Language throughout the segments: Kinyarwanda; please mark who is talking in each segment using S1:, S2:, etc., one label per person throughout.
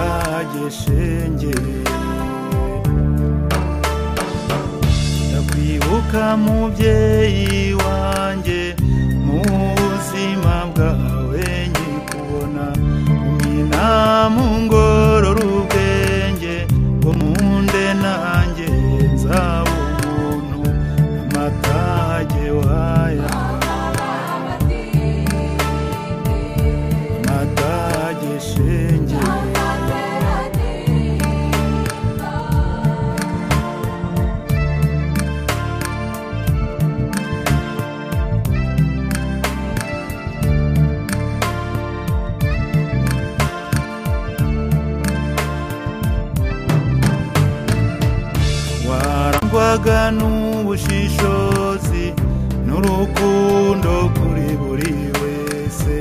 S1: wanjye shenge ndakwibuka mubyeyi wanjye mu buzima bwawe nkikubona umwina mu ngorora ubwenge ngo munde nanjye nzaba ubuntu amatage waya amatage shenge warangwaga n'ubushishozi n'urukundo kuri buri wese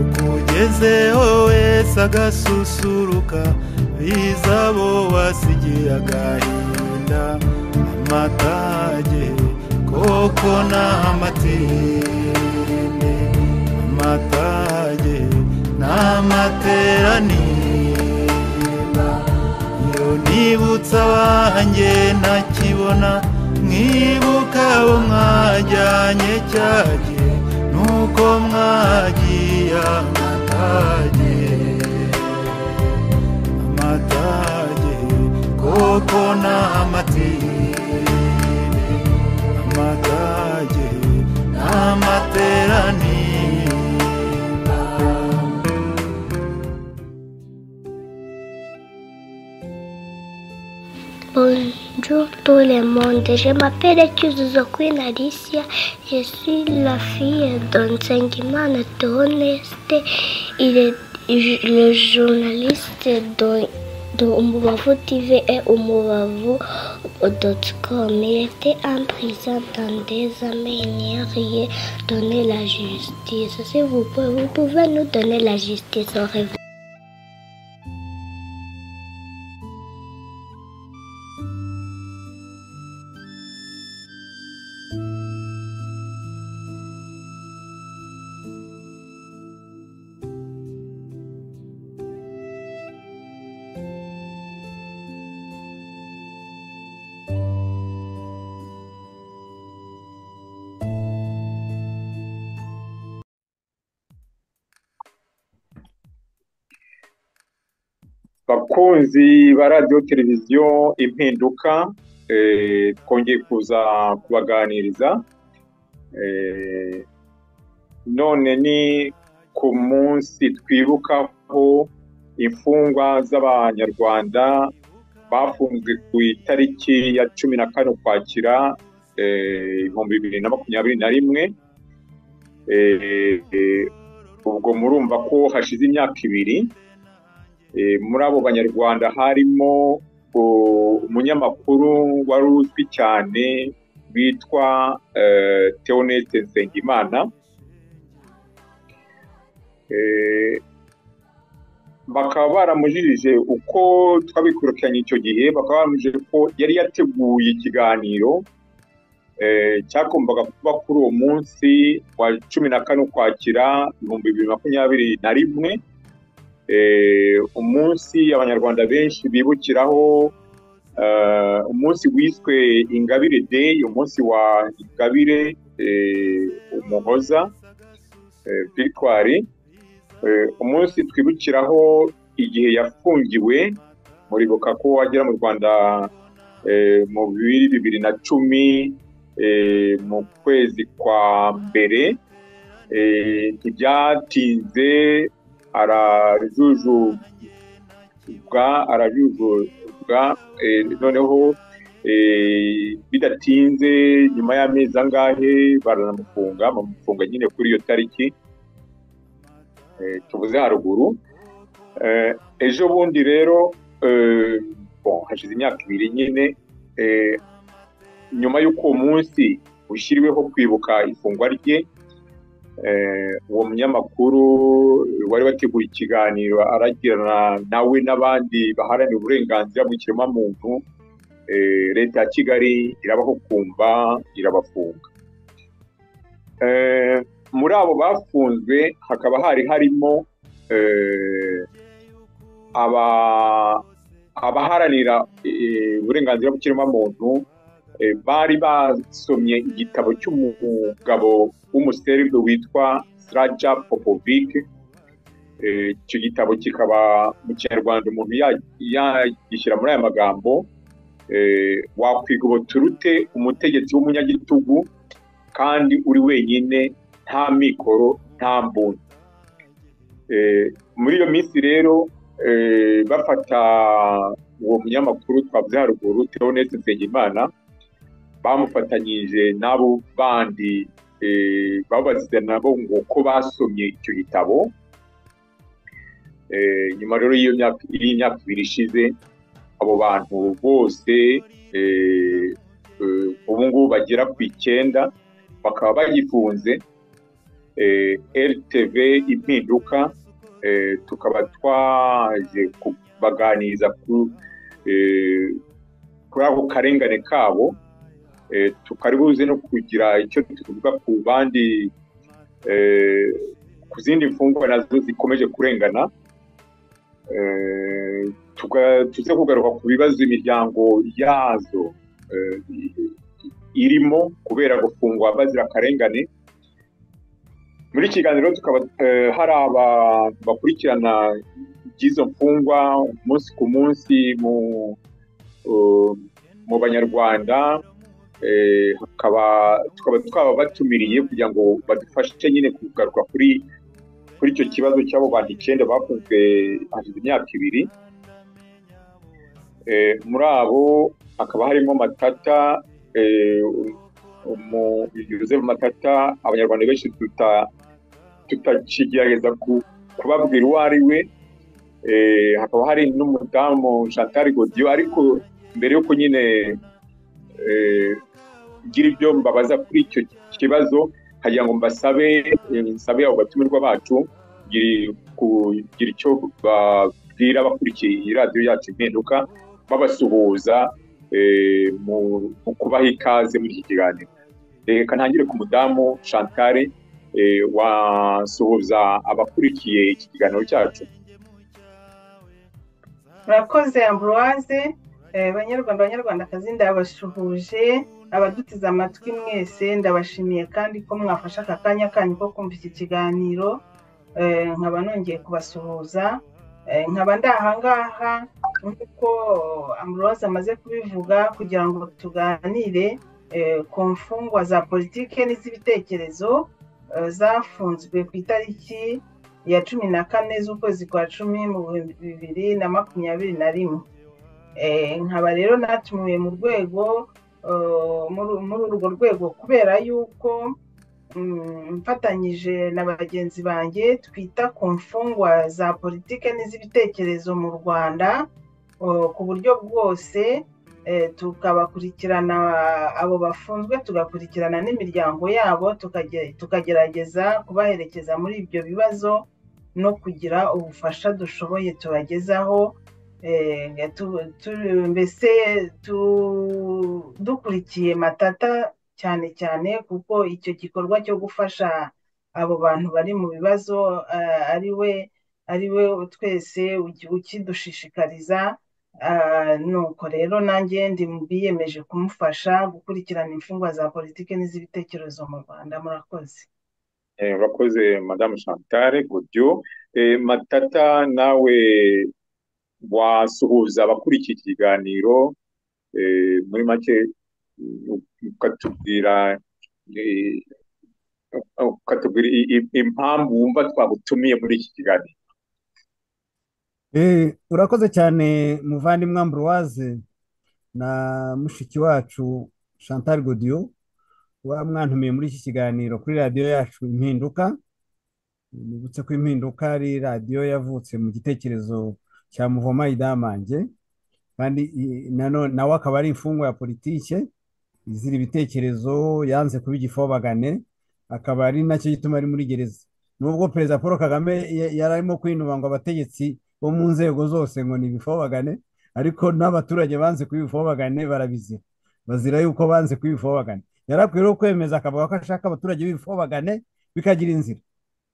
S1: ukugezeho wese agasusuruka biza abo wasigiye agahinda amatage koko n'amatinde amatage n'amateraniro iyo nibutsa abanjye ntakibona mwibuka abo mwajyanye cyage nuko mwagiye amatage amatage koko n'amatine amatage n'amateraniro
S2: Bonjour tout le monde, je m'appelle Kyuzuzo Queen Alicia, je suis la fille d'enseignement de Honest, il est ju- le journaliste de, de Umubavu TV et Umubavu.com. Il était en prison dans des années, rien donner la justice. Si vous pouvez, vous pouvez nous donner la justice au revoir.
S3: bakunzi ba radiyo televiziyo impinduka eh, twongeye kuza kubaganiriza Eh, none ni ku munsi twibukaho imfungwa z'abanyarwanda bafunzwe ku itariki ya cumi na kane ukwakira eh, ibihumbi bibiri na makumyabiri na rimwe Eh, eh, ubwo murumva ko hashize imyaka ibiri Eh, muri abo banyarwanda harimo o- umunyamakuru wari uzwi cyane witwa eh, Theoneste Nsengimana Eh, bakaba baramujijije uko twabikurikiranye icyo gihe bakaba baramujije ko yari yateguye ikiganiro eh, cyagombaga kuba kuri uwo munsi wa cumi na kane ukwakira ibihumbi bibiri makumyabiri na rimwe eh, umunsi abanyarwanda benshi bibukiraho eh, umunsi wiswe ingabire day umunsi wa ingabire eh, umuhoza eh, victoire eh, umunsi twibukiraho igihe yafungiwe muribuka ko agera mu rwanda eh, mu bibiri bibiri na cumi eh, mu kwezi kwa mbere eh, ntibyatinze arajujubwa arajujubwa eh, noneho eh, bidatinze nyuma y'amezi angahe baranamufunga bamufunga nyine kuri iyo tariki eh, tuvuze haruguru Eh, ejo bundi rero eh, bon, hashize imyaka ibiri nyine eh, nyuma y'uko uwo munsi ushyiriweho kwibuka ifungwa rye eh, uwo munyamakuru wari wateguye ikiganiro aragirana nawe n'abandi baharanira uburenganzira bw'ikiremwamuntu eh, leta ya kigali irabaho kumva irabafunga Eh, muri abo bafunzwe hakaba hari harimo eh, aba abaharanira eh, uburenganzira bw'ikiremwamuntu eh, bari basomye igitabo cy'umugabo w'umuserbe witwa siraja popovic Eh, icyo gitabo kikaba mu kinyarwanda umuntu ya- yagishyira muri aya magambo eh, wakwiga ubuturute umutegetsi w'umunyagitugu kandi uri wenyine nta mikoro nta mbunda Eh, muri iyo minsi rero eh, bafata uwo munyamakuru twavuze haruguru Theoneste Nsengimana bamufatanyije n'abo bandi eh, babazize nabo ngo ko basomye icyo gitabo Eh, nyuma rero y'iyo myaka y'imyaka ibiri ishize abo bantu bose eh, eh, ubu ngubu bagera ku icyenda bakaba bagifunze eh, RTV impinduka eh, tukaba twaje kubaganiriza ku eh, kuri ako karengane kabo eh, tukaribuze no kugira icyo tuvuga ku bandi eh, ku zindi mfungwa nazo zikomeje kurengana eh, tuga- tuze kugaruka ku bibazo imiryango yazo eh, i- irimo kubera gufungwa bazira akarengane muri iki kiganiro tukaba eh, hari abantu bakurikirana iby'izo mfungwa umunsi ku munsi mu eh, mu banyarwanda eh, hakaba tukaba twababatumiriye kugira ngo badufashe nyine kugaruka kuri kuri icyo kibazo cy'abo bantu icyenda bafunzwe hashize imyaka ibiri Eh, muri abo hakaba harimo matata eh, umu- Joseph matata abanyarwanda benshi tuta- tutakigerageza ku- kubabwira uwo ari we Eh, hakaba hari n'umudamu chantal godiyo ariko mbere yuko nyine eh, ngira ibyo mbabaza kuri icyo kibazo hagira ngo mbasabe eh, nsabe abo batumirwa bacu kugira- kugira icyo babwira bakurikiye iyi radiyo yacu impinduka babasuhuza eh, mu mu kubaha ikaze muri iki kiganiro reka ntangire ku mudamu chantal eh, wasuhuza abakurikiye iki kiganiro cyacu
S4: murakoze ambroise eh, banyarwanda banyarwandakazi ndabashuhuje abadutize amatwi mwese ndabashimiye kandi ko mwafashe aka kanya kanyu ko kumva iki kiganiro Eh, nkaba nongeye kubasuhuza Eh, nkaba ndi ahangaha nk'uko ambroise amaze kubivuga kugira ngo tuganire eh, ku mfungwa za politike n'iz'ibitekerezo eh, zafunzwe ku itariki ya cumi na kane z'ukwezi kwa cumi mu bihumbi bibiri na makumyabiri na rimwe Eh, nkaba rero natumiwe mu rwego eh, muri muri urwo rwego kubera yuko mm, mfatanyije na bagenzi banjye twita ku mfungwa za politike n'iz'ibitekerezo mu rwanda eh, ku buryo bwose eh, tukabakurikirana abo bafunzwe tugakurikirana n'imiryango yabo tukage- tukagerageza kubaherekeza muri ibyo bibazo no kugira ubufasha dushoboye tubagezaho eh, tu- tu- mbese tu- dukurikiye matata cyane cyane kuko icyo gikorwa cyo gufasha abo bantu bari mu bibazo eh, ari we ari we twese uki- ukidushishikariza Ah, nuko rero nanjye ndi biyemeje kumufasha gukurikirana imfungwa za politiki n'iz'ibitekerezo mu rwanda murakoze
S3: Eh, urakoze madamu chantal godiyo Eh, matata nawe wasuhuza abakurikiye iki kiganiro eh, muri make mm, ukatubwira eh, ukatubwira i- i- impamvu wumva twagutumiye muri iki kiganiro
S5: Eh, urakoze cyane muvandimwe ambroise na mushiki wacu chantal godiyo wamwantumiye muri iki kiganiro kuri radiyo yacu impinduka nibutse ko impinduka ari radiyo yavutse mu gitekerezo cya muvoma idamange kandi i- nano- nawe akaba ari imfungwa ya politike izira ibitekerezo yanze kuba igifobagane akaba ari nacyo gituma ari muri gereza nubwo perezida paul kagame ya- yari arimo kwinuba ngo abategetsi bo mu nzego zose ngo ni ibifobagane ariko n'abaturage banze kuba ibifobagane barabizira bazira yuko banze kuba ibifobagane yari akwiye rero kwemeza akavuga ko ashaka abaturage b'ibifobagane bikagira inzira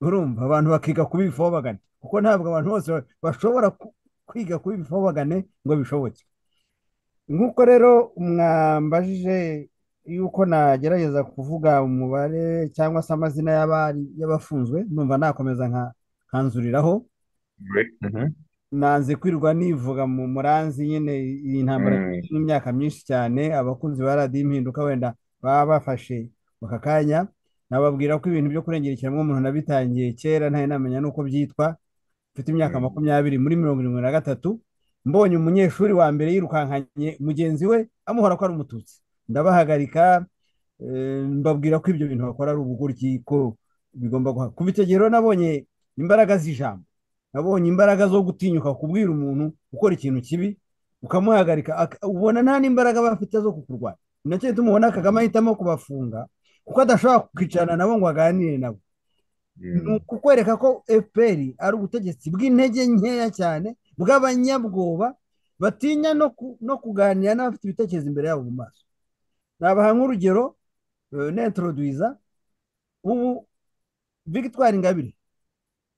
S5: urumva abantu bakiga kuba ibifobagane kuko ntabwo abantu bose ba- bashobora ku- ku- kwiga kuba ibifobagane ngo bishoboke nk'uko rero mwambajije yuko nagerageza kuvuga umubare cyangwa se amazina y'abafunzwe numva nakomeza nkanzuriraho nanze kwirirwa nivuga mu muranzi nyine iyi ntambara
S3: Mm.
S5: n'imyaka myinshi cyane abakunzi ba radiyo impinduka wenda baba bafashe aka kanya nababwira ko ibintu byo kurengera ikiremwamuntu nabitangiye kera ntari namenya n'uko byitwa mfite imyaka
S3: Mm.
S5: makumyabiri muri mirongo irindwi na gatatu mbonye umunyeshuri wa mbere yirukankanye mugenzi we amuhora ko ari umututsi ndabahagarika eh, mbabwira ko ibyo bintu bakora ari ubugoryi ko bigomba guha kuva icyo gihe rero nabonye imbaraga z'ijambo nabonye imbaraga zo gutinyuka kubwira umuntu ukora ikintu kibi ukamuhagarika ak- ubona nta n'imbaraga aba afite zo kukurwanya ni nacyo gituma ubona kagame ahitamo kubafunga kuko adashobora kwicarana nabo ngo aganire nabo ni ukukwereka ko fpr ari ubutegetsi bw'intege nkeya cyane bw'abanyabwoba batinya no ku- no kuganira n'abafite ibitekerezo imbere yabo mu maso nabaha nk'urugero eh, n'introduiza ubu victoire ingabire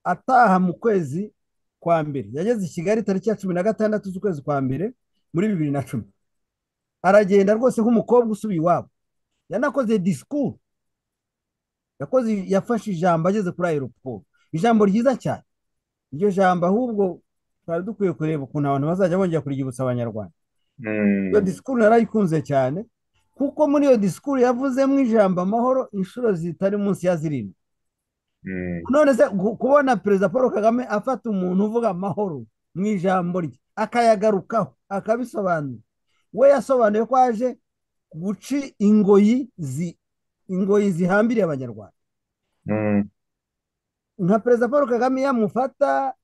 S5: ataha mu kwezi kwa mbere yageze i kigali tariki ya cumi na gatandatu z'ukwezi kwa mbere muri bibiri na cumi aragenda rwose nk'umukobwa usubiye iwabo yanakoze disikuru yakoze yafashe ijambo ageze kuri aeroport ijambo ryiza cyane iryo jambo ahubwo twari dukwiye kureba ukuntu abantu bazajya bongera kuryibutsa abanyarwanda iyo disikuru narayikunze cyane kuko muri iyo disikuru yavuzemo ijambo amahoro inshuro zitari munsi ya zirindwi none se gu- kubona perezida paul kagame afata umuntu uvuga amahoro mu ijambo rye akayagarukaho akabisobanura we yasobanuye ko aje guca ingoyi zi ingoyi zihambiriye abanyarwanda nka perezida paul kagame yamufata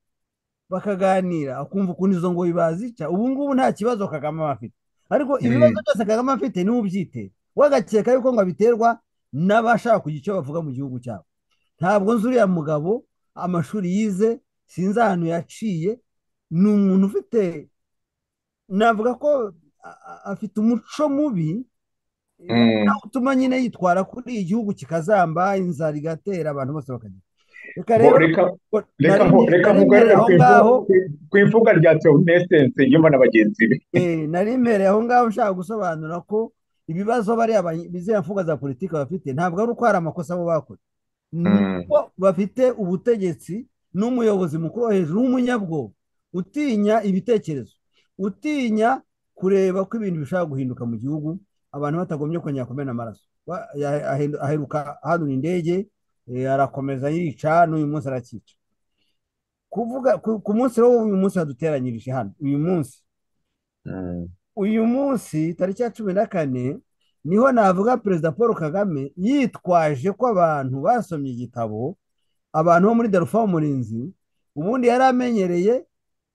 S5: bakaganira akumva ukuntu izo ngoyi bazica ubu ngubu nta kibazo kagame aba afite ariko ibibazo byose kagame afite niwe ubyitera wagakeka yuko ngo abiterwa n'abashaka kugira icyo bavuga mu gihugu cyabo ntabwo nzi uriya mugabo amashuri yize sinzi ahantu yaciye ni umuntu ufite navuga ko a- a- afite umuco mubi utuma nyine yitwara kuri iyi gihugu kikazamba inzara igatera abantu bose bakagenda reka rero
S3: reka
S5: nari-
S3: mpu- reka
S5: nari
S3: mugarure
S5: mpereye aho
S3: ku ivu-
S5: ngaho
S3: ku- ku ivuga rya teonesitense yumva na bagenzi be
S5: eh, nari mpereye aho ngaho nshaka gusobanura ko ibibazo bariya ba- bizera mfuga za politiki bafite ntabwo ari uko hari amakosa bo bakoze
S3: Mm.
S5: nuko bafite ubutegetsi n'umuyobozi mukuru wo hejuru w'umunyabwoba utinya ibitekerezo utinya kureba ko ibintu bishobora guhinduka mu gihugu abantu batagombye kongera kumena amaraso Wa- ya- ahindu- aheruka ahanura indege eh, arakomeza yica n'uyu munsi arakica kuvuga ku- ku munsi wo uyu munsi waduteranyirije hano uyu munsi uyu munsi tariki ya cumi na kane niho navuga perezida paul kagame yitwaje ko abantu basomye igitabo abantu bo muri darufa umurinzi ubundi yari amenyereye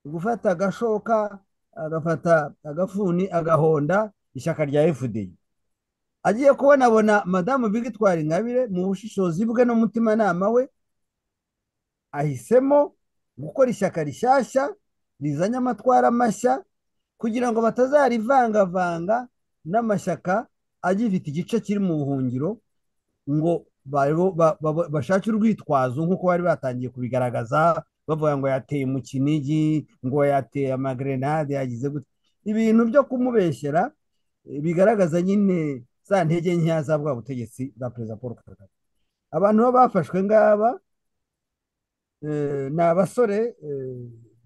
S5: gufata agashoka agafata agafuni agahonda ishyaka rya fda agiye kubona abona madamu victoire ingabire mu bushishozi bwe n'umutimanama we ahisemo gukora ishyaka rishyashya rizanye amatwara mashya kugira ngo batazarivangavanga n'amashyaka agifite igice kiri mu buhungiro ngo babo- ba- ba- bashake urwitwazo nk'uko bari batangiye kubigaragaza bavuga ngo yateye mu kinigi ngo yateye amagrenade yagize gute ibintu byo kumubeshyera eh, bigaragaza nyine za ntege nkeya za bwa butegetsi bwa perezida paul kagame abantu baba bafashwe ngaba eh, ni abasore eh,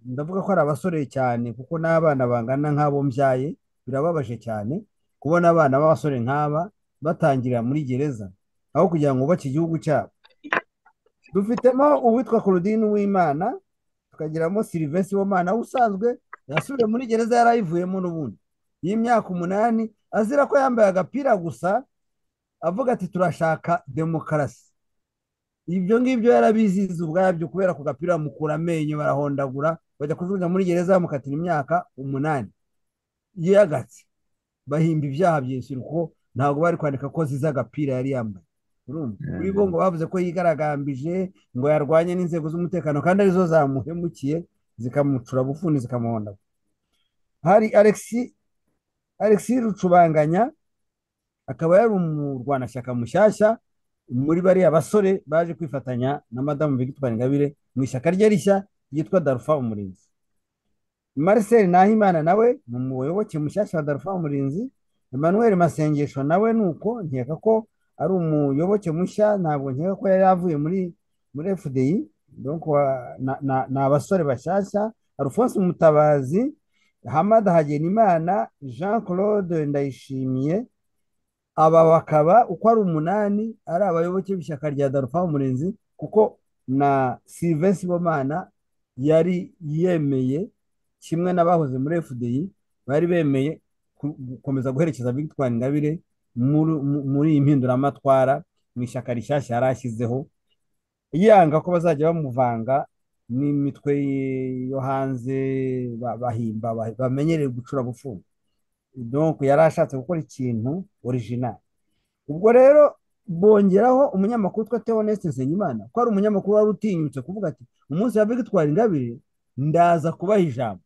S5: ndavuga ko ari abasore cyane kuko n'abana bangana nk'abo mbyaye birababaje cyane kubona abana b'abasore nk'aba batangirira muri gereza aho kugira ngo bubake igihugu cyabo dufitemo uwitwa Claudine Uwimana tukagiramo Sylvain Sibomana aho usanzwe yasubiye muri gereza yari ayivuyemo n'ubundi y'imyaka umunani azira ko yambaye agapira gusa avuga ati turashaka demokarasi ibyo ngibyo yarabiziza ubwabyo kubera ku gapira bamukura amenyo barahondagura bajya kujugunya muri gereza bamukatira imyaka umunani yiyagatse bahimba ibyaha byinshi kuko ntabwo bari kwandika ko ziza agapira yari yambaye urumva
S3: Mm.
S5: kuri bo ngo bavuze ko yigaragambije ngo yarwanye n'inzego z'umutekano kandi arizo zamuhemukiye zikamucura bufuni zikamuhondagura hari alexi alexi rucubanganya akaba yari umurwanashyaka mushyashya muri bariya basore baje kwifatanya na madamu Victoire Ingabire mu ishyaka rye rishya ryitwa Darufa Umurinzi marcel nahimana nawe ni umuyoboke mushyashya wa darufa umurinzi emmanuel masengesho nawe ni uko nkeka ko ari umuyoboke mushya ntabwo nkeka ko yari yavuye muri muri fdi donc wa- na- na- ni abasore bashyashya alphonse mutabazi hamada hagenimana jean claude ndayishimiye aba bakaba uko ari umunani ari abayoboke b'ishyaka rya darufa umurinzi kuko na sylvain sibomana yari yemeye kimwe n'abahoze muri fdi bari bemeye ku- gukomeza guherekeza victoire ingabire muri- mu- muri iyi mpinduramatwara mu ishyaka rishyashya yari ashyizeho yanga ko bazajya bamuvanga n'imitwe ye- yo hanze ba- bahimba ba- bamenyereye gucura bufunga donc yari ashatse gukora ikintu original ubwo rero bongeraho umunyamakuru twa Theoneste Nsengimana ko ari umunyamakuru wari utinyutse kuvuga ati umunsi wa Victoire Ingabire ndaza kubaha ijambo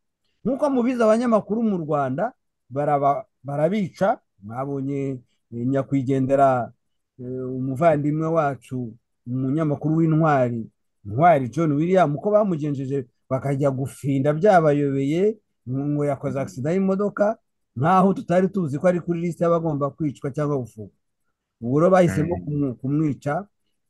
S5: nk'uko mubizi abanyamakuru mu Rwanda baraba- barabica mwabonye eh, nyakwigendera eh, umuvandimwe wacu umunyamakuru w'intwari ntwari john william uko bamugenjeje bakajya gufinda byabayobeye ngo yakoze agisida y'imodoka nkaho tutari tuzi ko ari kuri lisite y'abagomba kwicwa cyangwa gufungwa ubwo rero bahisemo kumu- kumwica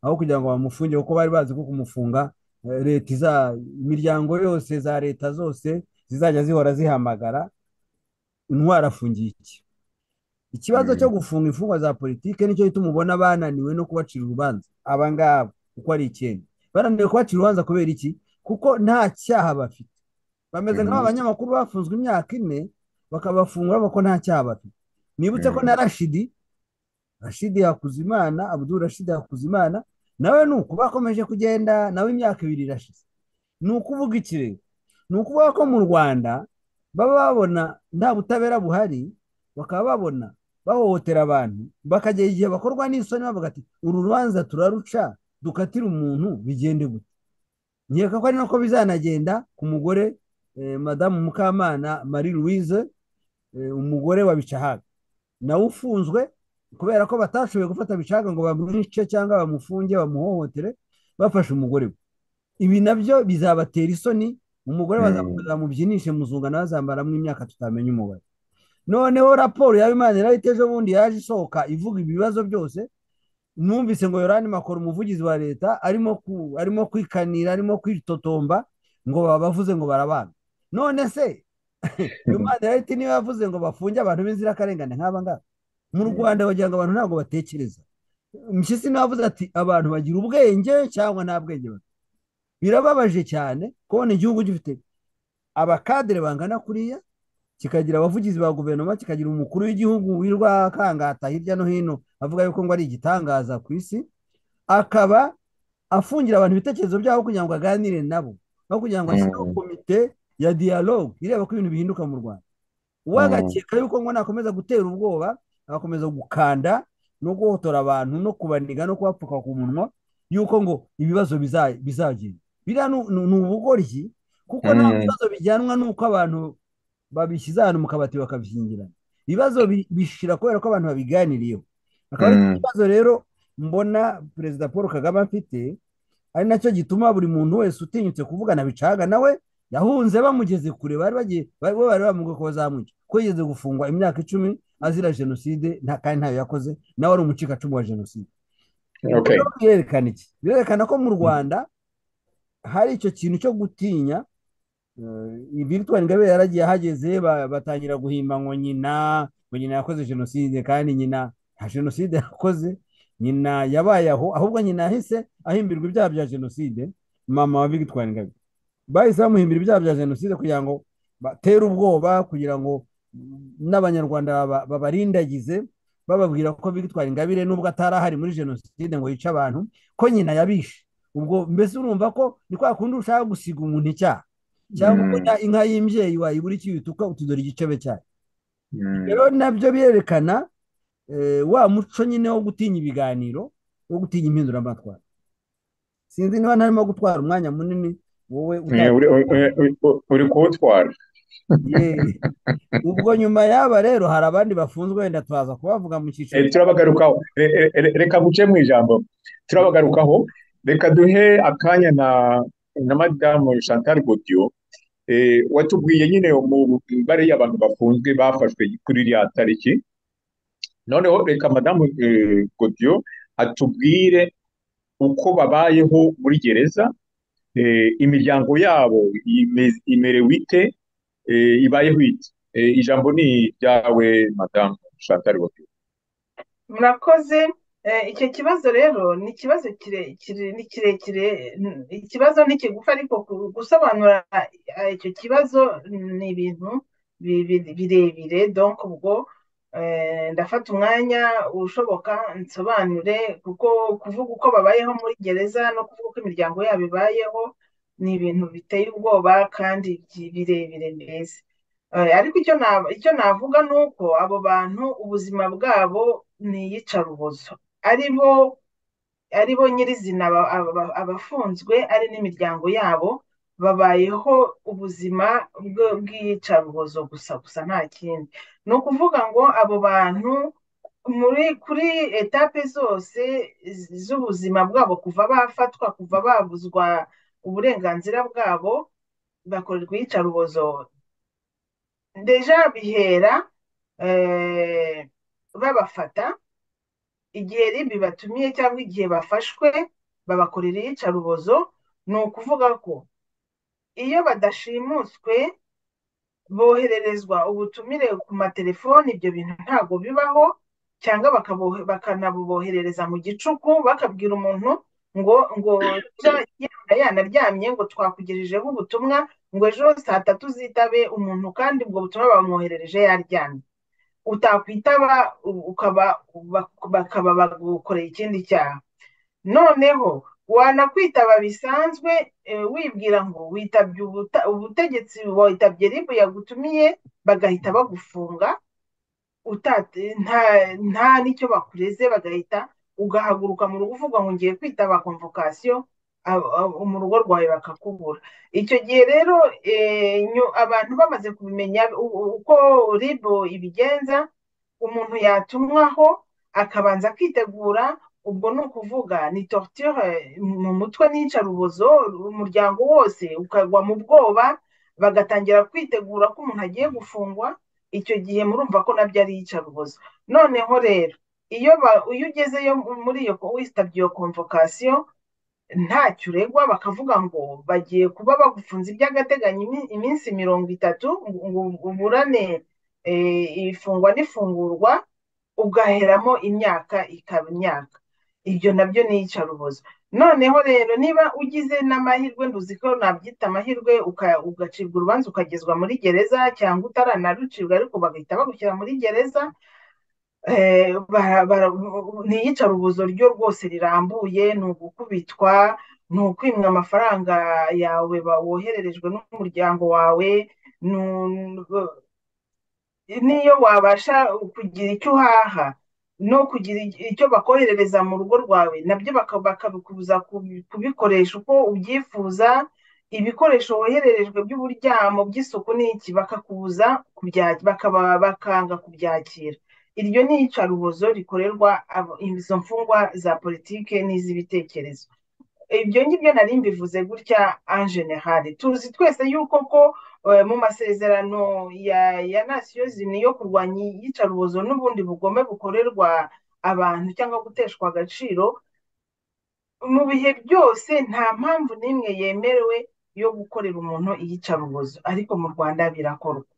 S5: aho kugira ngo bamufunge kuko bari bazi ko kumufunga eh, leta iza imiryango yose za leta zose zizajya zihora zihamagara intwari afungiye iki ikibazo
S3: Mm.
S5: cyo gufunga imfungwa za politike nicyo gituma ubona bananiwe no kubacira urubanza aba ngaba uko ari icyenda bananiwe kubacira urubanza kubera iki kuko nta cyaha bafite bameze
S3: Mhm.
S5: nk'aba banyamakuru bafunzwe imyaka ine bakabafungura bako nta cyaha bafite nibutse ko
S3: Mm.
S5: na rashidi rashidi hakuzimana abudul rashidi hakuzimana nawe ni uku bakomeje kugenda nawe imyaka ibiri irashize ni ukuvuga iki rero ni ukuvuga ko mu rwanda baba babona nta butabera buhari bakaba babona bahohotera abantu bakagera igihe bakorwa n'isoni bavuga ati uru rubanza turaruca dukatire umuntu bigende gute nkeka ko ari nako bizanagenda ku mugore eh, madamu mukamana marie louise eh, umugore wa bicahaga nawe ufunzwe kubera ko batashoboye gufata bicahaga ngo bamwice cyangwa bamufunge bamuhohotere bafashe umugore we ibi nabyo bizabatera isoni umugore
S3: Mm.
S5: bazakomeza bamubyinishe muzunga nawe azambaramo imyaka tutamenya umubare noneho raporo ya Imana irahita ejo bundi yaje isohoka ivuga ibibazo byose numvise ngo yorani makoro umuvugizi wa leta arimo ku- arimo kwikanira arimo kwitotomba ngo babavuze ngo barabana none se Imana irahita niba yavuze ngo bafunge abantu b'inzirakarengane nk'aba ngaba mu Rwanda bagira ngo abantu ntabwo batekereza Mpyisi nawe avuze ati abantu bagira ubwenge cyangwa nta bwenge bafite birababaje cyane kubona igihugu gifite abakadere bangana kuriya kikagira abavugizi ba guverinoma kikagira umukuru w'igihugu wirwa akangata hirya no hino avuga yuko ngo ari igitangaza ku isi akaba afungira abantu ibitekerezo byabo kugira ngo aganire nabo no kugira ngo ashyireho
S3: Mm.
S5: komite ya dialogue ireba ko ibintu bihinduka mu rwanda uwagakeka yuko ngo nakomeza gutera ubwoba agakomeza gukanda no guhotora abantu no kubaniga no kubapfuka ku munwa yuko ngo ibibazo biza- bizagenda biriya ni- ni ni ubugoryi kuko nta
S3: Mm.
S5: bibazo bijyanwa n'uko abantu babishyize ahantu mu kabati bakabyingirana ibibazo bi- bishira kubera ko abantu babiganiriyeho akaba ari
S3: Mm.
S5: ikibazo rero mbona perezida paul kagame afite ari nacyo gituma buri muntu wese utinyutse kuvugana bicaga nawe yahunze bamugeze kure bari bagiye bari bo bari bamubwiye ko bazamwica ko yigeze gufungwa imyaka icumi azira jenoside nta kandi ntayo yakoze nawe ari umucikacumu wa jenoside ubwo
S3: Okay.
S5: rero birerekana iki birerekana ko mu rwanda hari icyo kintu cyo gutinya Eh, Victoire Ingabire yaragiye ahageze ba- batangira guhimba ngo nyina ngo nyina yakoze jenoside kandi nyina nta jenoside yakoze nyina yabaye aho ahubwo nyina yahise ahimbirwa ibyaha bya jenoside mama wa Victoire Ingabire bahise bamuhimbira ibyaha bya jenoside kugira ngo batere ubwoba kugira ngo mm, n'abanyarwanda baba- babarindagize bababwira ko Victoire Ingabire nubwo atari ahari muri jenoside ngo yice abantu ko nyina yabishe ubwo mbese urumva ko ni kwa kundi ushaka gusiga umuntu icyaha cyangwa
S3: Mm.
S5: ubona inka y'imbyeyi wayibura iki bituka utudora igicebe cyayo
S3: Mm.
S5: rero nabyo birerekana eh, wa muco nyine wo gutinya ibiganiro wo gutinya impinduramatwara sinzi niba ntarimo gutwara umwanya munini wowe
S3: Eh,
S5: utagira
S3: uri- uri- uri- uri kuwutwara
S5: Yee. ubwo nyuma y'aba rero hari abandi bafunzwe wenda twaza kubavuga mu cyiciro
S3: Eh, turabagarukaho Re- re- re- reka guce mu ijambo turabagarukaho reka duhe akanya na na madamu chantal godiyo watubwiye nyine mu mibare y'abantu bafunzwe bafashwe kuri iriya tariki noneho reka madamu godiyo atubwire uko babayeho muri gereza imiryango yabo imerewe ite ibayeho ite ijambo ni iryawe madamu Chantal godiyo
S4: murakoze icyo kibazo rero ni ikibazo kirekire ni kirekire ikibazo ni kigufi ariko gusobanura icyo kibazo ni ibintu birebire donko ubwo ndafata umwanya ushoboka nsobanure kuko kuvuga uko babayeho muri gereza no kuvuga uko imiryango yabo ibayeho ni ibintu biteye ubwoba kandi birebire mbese ariko icyo navuga ni uko abo bantu ubuzima bwabo ni iyicarubozo aribo aribo nyirizina abafunzwe ari n'imiryango yabo babayeho ubuzima bw'iyicarubozo gusa gusa nta kindi ni ukuvuga ngo abo bantu muri kuri etape zose z'ubuzima bwabo kuva bafatwa kuva babuzwa uburenganzira bwabo bakorerwa iyicarubozo deja bihera babafata igihe ribi batumiye cyangwa igihe bafashwe babakorera iyicarubozo ni ukuvuga ko iyo badashimuswe bohererezwa ubutumire ku matelefoni ibyo bintu ntabwo bibaho cyangwa bakanabuboherereza mu gicuku bakabwira umuntu ngo ngo yanaryamye ngo twakugejejeho ubutumwa ngo ejo saa tatu zitabe umuntu kandi ubwo butumwa bamwoherereje yaryamye utakwitaba ukaba bakaba bagukoreye ikindi cyaha noneho wanakwitaba bisanzwe wibwira ngo witabye ubutegetsi witabye ribu yagutumiye bagahita bagufunga nta n'icyo bakureze bagahita ugahaguruka mu rugo uvuga ngo ngiye kwitaba komvokasiyo mu rugo rwawe bakakubura icyo gihe rero abantu bamaze kumenya uko ribu ibigenza umuntu yatumwaho akabanza akitegura ubwo ni ukuvuga ni torture mu mutwe n'iyicarubozo umuryango wose ukagwa mu bwoba bagatangira kwitegura ko umuntu agiye gufungwa icyo gihe murumva ko nabyo ari iyicarubozo noneho rero iyo ugezeyo muri iyo witabye iyo komvokasiyo ntacyo uregwa bakavuga ngo bagiye kuba bagufunze iby'agateganyo iminsi mirongo itatu ngo uburane ifungwa n'ifungurwa ugaheramo imyaka ikaba imyaka ibyo nabyo ni iyicarubozo noneho rero niba ugize n'amahirwe nduzi ko nabyita amahirwe ugacibwa urubanza ukagezwa muri gereza cyangwa utaranarucibwa ariko bagahita bagushyira muri gereza ni iyicarubozo ryo rwose rirambuye ni ugukubitwa ni ukwimwa amafaranga yawe wohererejwe n'umuryango wawe niyo wabasha kugira icyo uhaha no kugira icyo bakoherereza mu rugo rwawe nabyo bakabikubuza kubikoresha uko ubyifuza ibikoresho wohererejwe by'uburyamo by'isuku n'iki bakakubuza bakanga kubyakira iryo ni iyicarubozo rikorerwa izo mfungwa za politiki n'iz'ibitekerezo ibyo ngibyo nari mbivuze gutya anjenehari tuzi twese yuko ko mu masezerano ya nasiyo zimwe yo kurwanya iyicarubozo n'ubundi bugome bukorerwa abantu cyangwa guteshwa agaciro mu bihe byose nta mpamvu n'imwe yemerewe yo gukorera umuntu iyicarubozo ariko mu rwanda birakorwa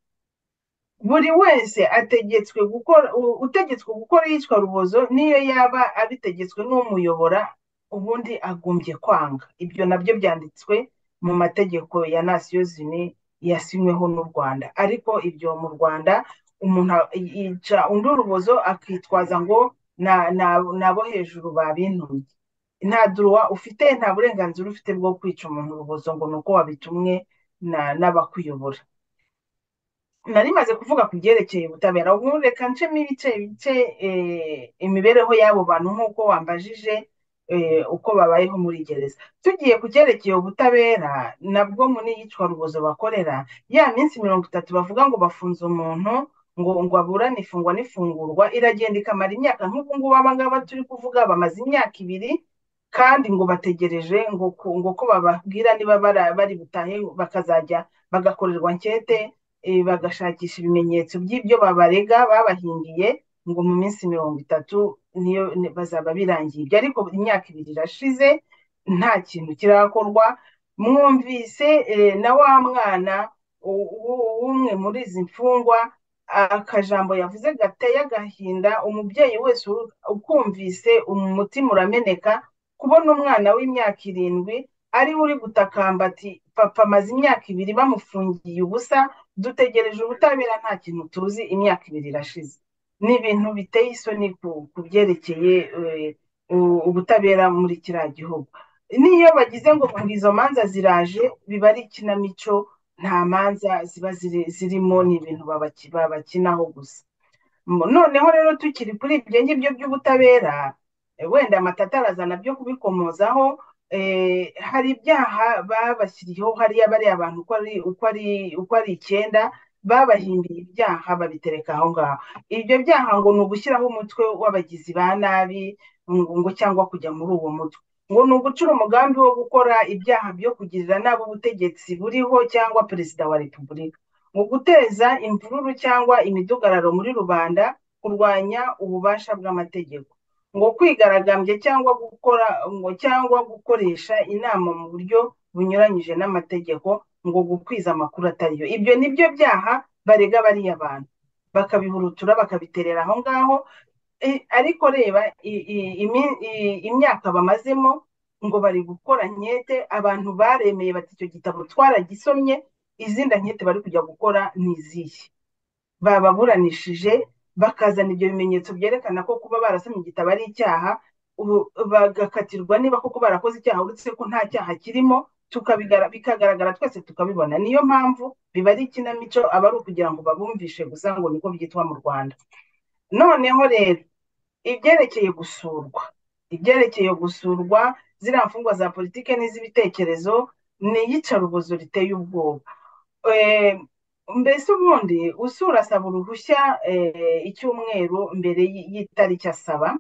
S4: buri wese ategetswe gukora utegetswe gukora iyicarubozo niyo yaba abitegetswe n'umuyobora ubundi agombye kwanga ibyo nabyo byanditswe mu mategeko ya nasiyo zimwe yasinyweho n'u rwanda ariko ibyo mu rwanda umuntu yica undi urubozo akitwaza ngo nabo hejuru babintumye nta duruwa ufite nta burenganzira ufite bwo kwica umuntu urubozo ngo ni uko wabitumwe n'abakuyobora nari maze kuvuga ku byerekeye ubutabera ubu reka ncemo ibice bice imibereho y'abo bantu nk'uko wambajije uko babayeho muri gereza tugiye ku cyerekeye ubutabera nabwo muri iyicarubozo bakorera ya minsi mirongo itatu bavuga ngo bafunze umuntu ngo ngo aburane ifungwa n'ifungurwa iragenda ikamara imyaka nk'ubu ngubu aba ngaba turi kuvuga bamaze imyaka ibiri kandi ngo bategereje ngo ku- ngo ko bababwira niba bara- bari butahe bakazajya bagakorerwa ankete eh, bagashakisha ibimenyetso by'ibyo babarega babahingiye ngo mu minsi mirongo itatu niyo ni- bazaba birangiye ibyo ariko imyaka ibiri irashize nta kintu kirakorwa mwumvise eh, na wa mwana u- u- w'umwe muri izi mfungwa akajambo yavuze gateye agahinda umubyeyi wese uru- ukumvise umutima urameneka kubona umwana w'imyaka irindwi ari we uri gutakamba ati papa amaze imyaka ibiri bamufungiye ubusa dutegereje ubutabera nta kintu tuzi imyaka ibiri irashize ni ibintu biteye isoni ku- ku byerekeye eh, u- ubutabera muri kiriya gihugu n'iyo bagize ngo ngo izo manza ziraje biba ari ikinamico nta manza ziba ziri- zirimo ni ibintu babaki- babakinaho gusa Mu- noneho rero tukiri kuri ibyo ngibyo by'ubutabera eh, wenda amatata arazana byo kubikomozaho eh, hari ibyaha babashyiriyeho hariya bariya bantu uko ari uko ari uko ari icyenda babahimbiye ibyaha babitereka aho ngaho ibyo byaha ngo ni ugushyiraho umutwe w'abagizi ba nabi ngo ngo cyangwa kujya muri uwo mutwe ngo ni ugucura umugambi wo gukora ibyaha byo kugirira nabi ubutegetsi buriho cyangwa perezida wa repubulika mu guteza imvururu cyangwa imidugararo muri rubanda kurwanya ububasha bw'amategeko ngo kwigaragambya cyangwa gukora ngo cyangwa gukoresha inama mu buryo bunyuranyije n'amategeko ngo gukwiza amakuru atariyo ibyo ni byo byaha barega bariya bantu bakabihurutura bakabiterera aho ngaho Eh, ariko reba i- i- imi- i- imyaka bamazemo ngo bari gukora nkete abantu baremeye bati icyo gitabo twaragisomye izindi nkete bari kujya gukora ni izihe bababuranishije bakazana ibyo bimenyetso byerekana ko kuba barasomye igitabo ari icyaha ubu bagakatirwa niba koko barakoze icyaha uretse ko nta cyaha kirimo tukabigara- bikagaragara twese tukabibona niyo mpamvu biba ari ikinamico aba ari ukugira ngo babumvishe gusa ngo niko byitwa mu rwanda noneho rero ibyerekeye gusurwa ibyerekeye gusurwa ziriya mfungwa za politiki n'iz'ibitekerezo ni iyicarubozo riteye ubwoba Eh, mbese ubundi usura asaba uruhushya eh, icyumweru mbere y- y'itariki asaba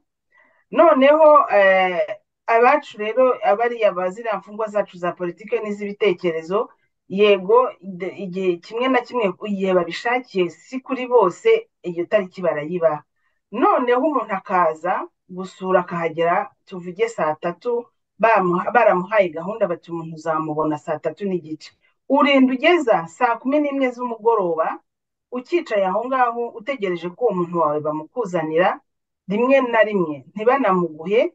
S4: noneho eh, abacu rero abariya ba ziriya mfungwa zacu za politiki n'iz'ibitekerezo yego de- igihe kimwe na kimwe igihe babishakiye si kuri bose iyo tariki barayibaha noneho umuntu akaza gusura akahagera tuvuge saa tatu bamuha- baramuhaye gahunda bati umuntu uzamubona saa tatu n'igice urinda ugeza saa kumi n'imwe z'umugoroba ukicaye aho ngaho utegereje ko uwo muntu wawe bamukuzanira rimwe na rimwe ntibanamuguhe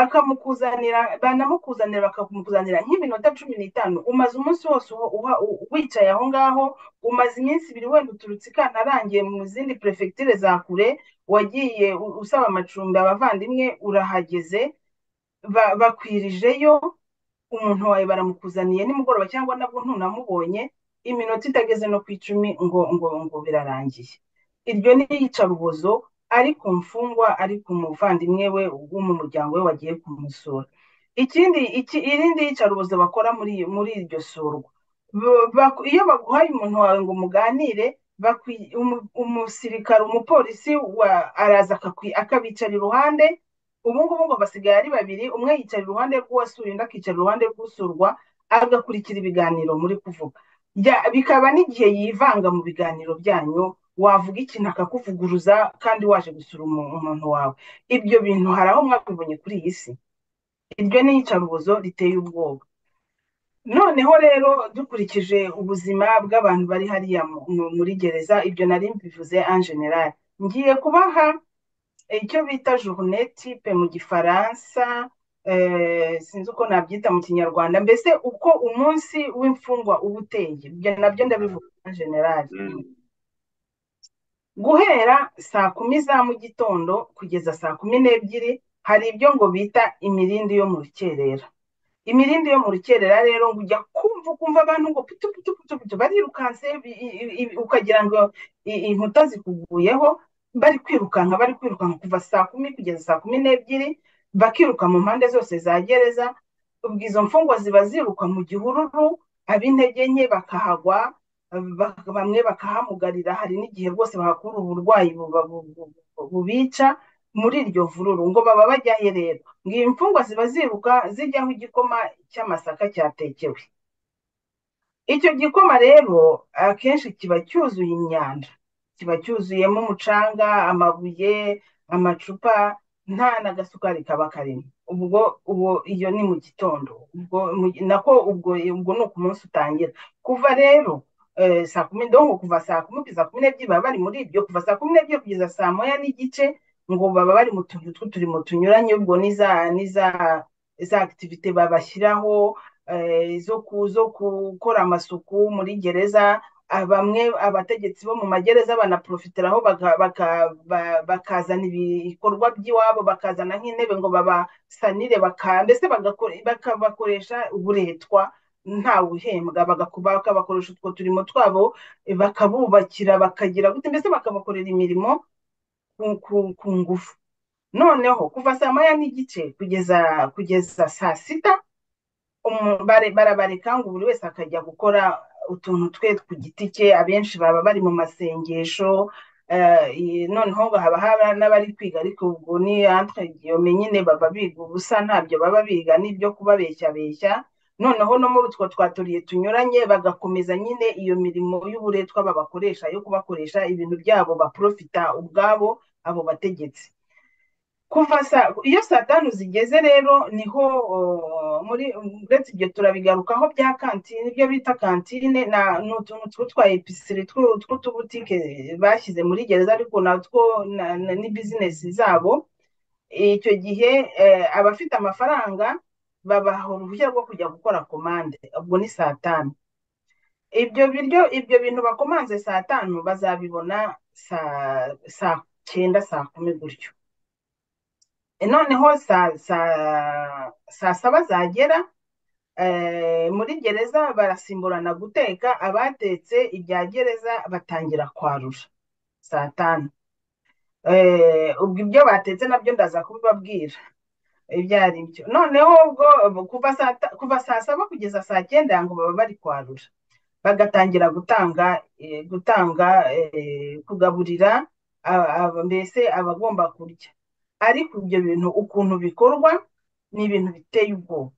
S4: bakamukuzanira banamukuzanira bakamukuzanira nk'iminota cumi n'itanu umaze umunsi wose uho- uha- u- wicaye aho ngaho umaze iminsi ibiri wenda uturutse i Kantarange mu zindi perefegitire za kure wagiye u- usaba amacumbi abavandimwe urahageze ba- bakwirijeyo umuntu wawe baramukuzaniye nimugoroba cyangwa nabwo ntunamubonye iminota itageze no ku icumi ngo ngo ngo birarangiye iryo ni iyicarubozo ari ku mfungwa ari ku muvandimwe we wo mu muryango we wagiye kumusura ikindi iki irindi yicarubozo bakora muri muri iryo surwa Ba- baku- iyo baguhaye umuntu wawe ngo muganire bakwi- umu- umusirikare umupolisi wa- araza akakwi- akabicara iruhande ubu ngubu ngo basigaye ari babiri umwe yicara iruhande rw'uwasuye undi akicara iruhande rw'usurwa agakurikira ibiganiro muri kuvuga Bya- bikaba n'igihe yivanga mu biganiro byanyu wavuga ikintu akakuvuguruza kandi waje gusura umu- umuntu wawe ibyo bintu hari aho mwabibonye kuri iyi si iryo ni iyicarubozo riteye ubwoba noneho rero dukurikije ubuzima bw'abantu bari hariya mu- mu- muri gereza ibyo nari mbivuze en general ngiye kubaha icyo bita journée type mu gifaransa eh, sinzi uko nabyita mu kinyarwanda mbese uko umunsi w'imfungwa uba uteye ibyo nabyo ndabivuga en general guhera saa kumi za mu gitondo kugeza saa kumi n'ebyiri hari ibyo ngo bita imirindi yo mu rukerera imirindi yo mu rukerera rero ngo ujya kumva ukumva abantu ngo putu putu putu putu barirukanse bi- i- i- i- ukagira ngo i- inkuta zikuguyeho bari kwirukanka bari kwirukanka kuva saa kumi kugeza saa kumi n'ebyiri bakiruka mu mpande zose za gereza ubwo izo mfungwa ziba ziruka mu gihururu ab'intege nke bakahagwa ba- bamwe bakahamugarira hari n'igihe rwose bahakura uburwayi buba- bu- bu- bu- bubica muri iryo vururu ngo baba bajya he rero ngo iyi mfungwa ziba ziruka zijyaho igikoma cy'amasaka cyatekewe icyo gikoma rero akenshi kiba cyuzuye imyanda kiba cyuzuyemo umucanga amabuye amacupa nta n'agasukari kaba karimo ubwo ubu iyo ni mu gitondo ubwo nako ubwo ubwo ni uku munsi utangira kuva rero saa kumi ndongo kuva saa kumi kugeza kumi n'ebyiri baba bari muri ibyo kuva saa kumi n'ebyiri kugeza saa moya n'igice ngo baba bari mu tuntu tw'uturimo tunyuranye ubwo ni za akitivite babashyiraho zo gukora amasuku muri gereza bamwe abategetsi bo mu magereza banaprofitiraho bakazana ibikorwa by'iwabo bakazana nk'intebe ngo babasanire mbese bakabakoresha uburetwa ntawe uhembwa bakabakoresha utwo turimo twabo bakabubakira bakagira gute mbese bakabakorera imirimo ku ngufu noneho kuva saa moya n'igice kugeza kugeza saa sita barabareka ngo buri wese akajya gukora utuntu twe ku giti cye abenshi baba bari mu masengesho noneho haba hari n'abari kwiga ariko ubwo ni antwe nyine baba biga ubusa ntabyo baba biga n'ibyo kubabeshyabeshya noneho no muri utwo twaturiye tunyuranye bagakomeza nyine iyo mirimo y'uburetwa babakoresha yo kubakoresha ibintu byabo baprofita ubwabo abo bategetsi kuva iyo saa tanu zigeze rero niho muri uretse ibyo turabigarukaho bya kantine ibyo bita kantine ni utuntu tw'utwa episiri tw'utubutike bashyize muri gereza ariko natwo ni bizinesi zabo icyo gihe abafite amafaranga babaha uruhushya rwo kujya gukora komande ubwo ni saa tanu ibyo biryo ibyo bintu bakomanze saa tanu bazabibona saa cyenda saa kumi gutyo noneho saa saba zagera muri gereza barasimburana guteka abatetse ibya gereza batangira kwarura saa tanu ubwo ibyo batetse nabyo ndaza kubibabwira ibyo ari byo noneho ubwo kuva saa saba kugeza saa cyenda ngo baba bari kwarura bagatangira gutanga gutanga kugaburira mbese abagomba kurya ariko ibyo bintu ukuntu bikorwa ni ibintu biteye ubwoba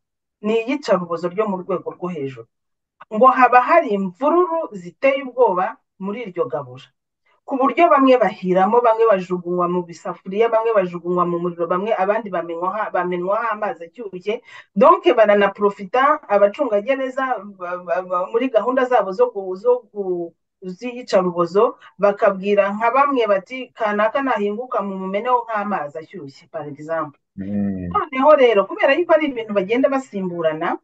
S4: ni iyicarubozo ryo mu rwego rwo hejuru ngo haba hari imvururu ziteye ubwoba muri iryo gabura ku buryo bamwe bahiramo bamwe bajugunywa mu bisafuriya bamwe bajugunywa mu muriro bamwe abandi bamenwaho amazi ashyushye donke baranaprofita abacungagereza muri gahunda zabo zo ku z'iyicarubozo bakabwira nka bamwe bati kanaka nahinguka mu mumeneho nk'amazi ashyushye par exemple noneho rero kubera yuko ari ibintu bagenda basimburana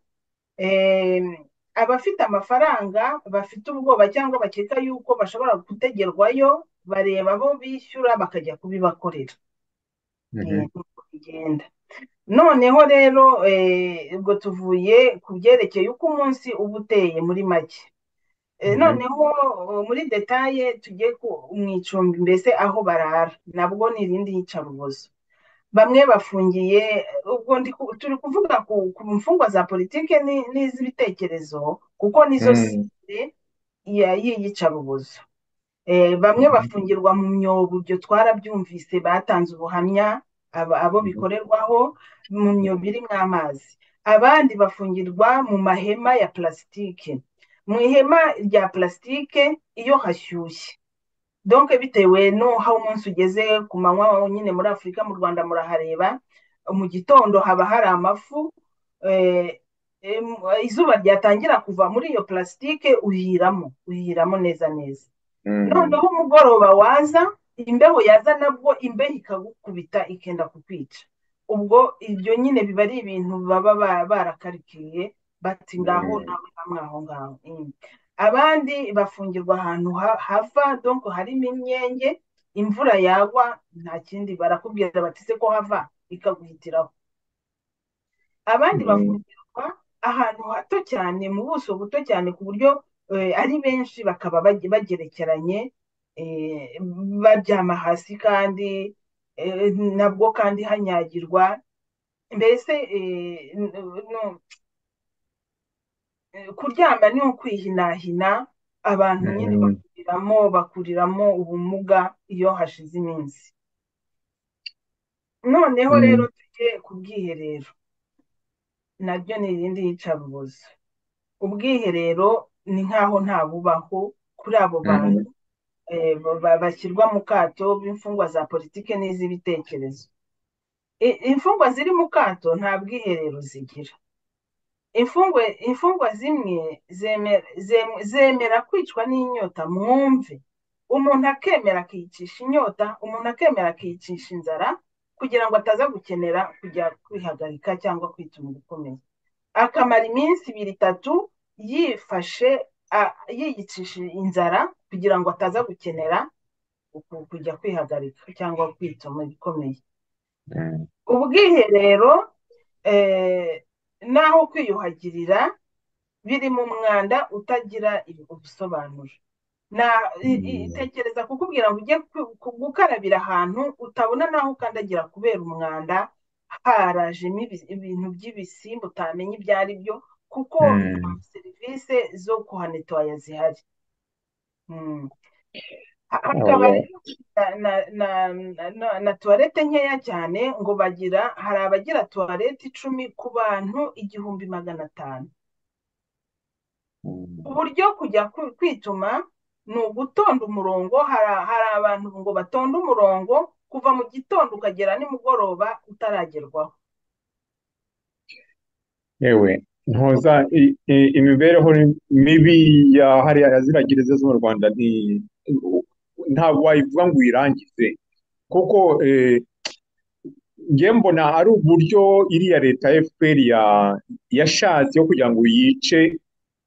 S4: abafite amafaranga bafite ubwoba cyangwa bakeka yuko bashobora gutegerwayo bareba abo bishyura bakajya kubibakorera bigenda noneho rero ubwo tuvuye ku byerekeye uko umunsi uba uteye muri make noneho muri detaye tujye mu icumbi mbese aho barara nabwo ni irindi yicarubozo bamwe bafungiye ubwo turi kuvuga ku mfungwa za politiki n'iz'ibitekerezo kuko nizo sire y'iyicarubozo bamwe bafungirwa mu myobo ibyo twarabyumvise batanze ubuhamya abo bikorerwaho mu myobo irimo amazi abandi bafungirwa mu mahema ya plasitike mu ihema rya plasitike iyo hashyushye donke bitewe n'aho umunsi ugeze ku manywa nyine muri afurika mu rwanda murahareba mu gitondo haba hari amafu izuba ryatangira kuva muri iyo plasitike uhiramo uhiramo neza neza noneho umugoroba waza imbeho yaza nabwo imbeho ikagukubita ikenda kukwica ubwo ibyo nyine biba ari ibintu baba barakarikiye bati ngaho nawe hamwe aho ngaho abandi bafungirwa ahantu hava donko harimo imyenge imvura yagwa nta kindi barakubwira batise ko hava ikaguhitiraho abandi bafungirwa ahantu hato cyane mu buso buto cyane ku buryo ari benshi bakaba bagerekeranye baryama hasi kandi nabwo kandi hanyagirwa mbese kuryama ni ukwihinahina abantu nyine bakuriramo bakuriramo ubumuga iyo hashize iminsi noneho
S5: Mm.
S4: rero tujye ku bwiherero naryo ni irindi yicarubozo ubwiherero ni nk'aho ntabubaho kuri abo bantu eh, ba- ba- bashyirwa mu kato b'imfungwa za politiki n'iz'ibitekerezo I- imfungwa ziri mu kato nta bwiherero zigira imfungwa imfungwa zimwe zemera zem- zemera kwicwa n'inyota mwumve umuntu akemera akiyicisha inyota umuntu akemera akiyicisha inzara kugira ngo ataza gukenera kujya kwihagarika cyangwa kwituma ugukomeye akamara iminsi ibiri itatu yifashe a- yiyicisha inzara kugira ngo ataza gukenera uku- kujya kwihagarika cyangwa kwituma ibikomeye ubwiherero eh, n'aho kwiyuhagirira biri mu mwanda utagira ibi- ubusobanuro na i- i- tekereza kukubwira ngo ujye ku- ku- gukarabira ahantu utabona n'aho ukandagira kubera umwanda harajemo ibi- ibintu by'ibisimba utamenya ibyo ari byo kuko
S6: Mm.
S4: nta serivisi zo kuhanetwaya zihari Mm. Ha- hakaba
S6: Oya.
S4: rero na, na, na, na, na, na tuwarete nkeya cyane ngo bagira hari abagira tuwarete icumi ku bantu igihumbi magana atanu uburyo kujya ku- kwituma ni ugutonda umurongo hari hari abantu ngo batonde umurongo kuva mu gitondo ukagera nimugoroba utaragerwaho
S3: yewe ntoza i- i- imibereho mibi ya hariya ya ziriya gereza zo mu rwanda ni- ntabwo wayivuga ngo uyirangize kuko eh, njye mbona ari uburyo iriya leta fpr ya- yashatse yo kugira ngo yice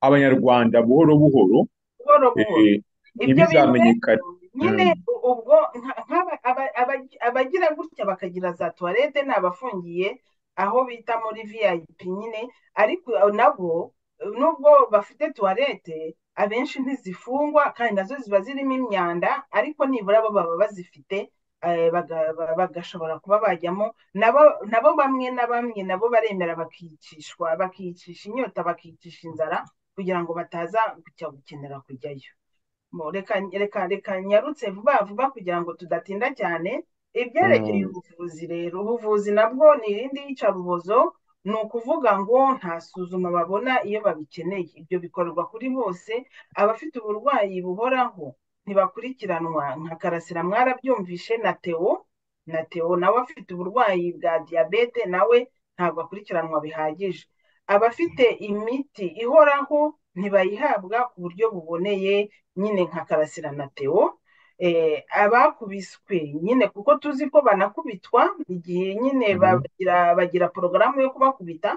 S3: abanyarwanda buhoro buhoro
S4: buhoro buhoro
S3: eh,
S4: ibyo bintu
S3: ntibizamenyekane
S4: rero nyine u- ubwo nka- nk'aba- aba- aba- abagira gutya bakagira za tuwarete ni abafungiye aho bita muri viyayipi nyine ariko nabo nubwo bafite tuwarete abenshi ntizifungwa kandi nazo ziba zirimo imyanda ariko nibura bo baba bazifite eh, baga- ba- bagashobora kuba bajyamo nabo nabo bamwe na bamwe nabo baremera bakicishwa bakicisha inyota bakicisha inzara kugira ngo bataza kujya gukenera kujyayo Mo, reka reka reka nyarutse vuba vuba kugira ngo tudatinda cyane ibyerekeye
S3: Mm.
S4: ubuvuzi rero ubuvuzi nabwo ni irindi yicarubozo ni ukuvuga ngo nta suzuma babona iyo babikeneye ibyo bikorwa kuri bose abafite uburwayi buhoraho ntibakurikiranwa nka karasira mwarabyumvishe na Theo na Theo nawe afite uburwayi bwa diyabete nawe ntabwo akurikiranwa bihagije abafite imiti ihoraho ntibayihabwa ku buryo buboneye nyine nka Karasira na Theo eh, abakubiswe nyine kuko tuzi ko banakubitwa igihe nyine
S6: Mm.
S4: bagira bagira porogaramu yo kubakubita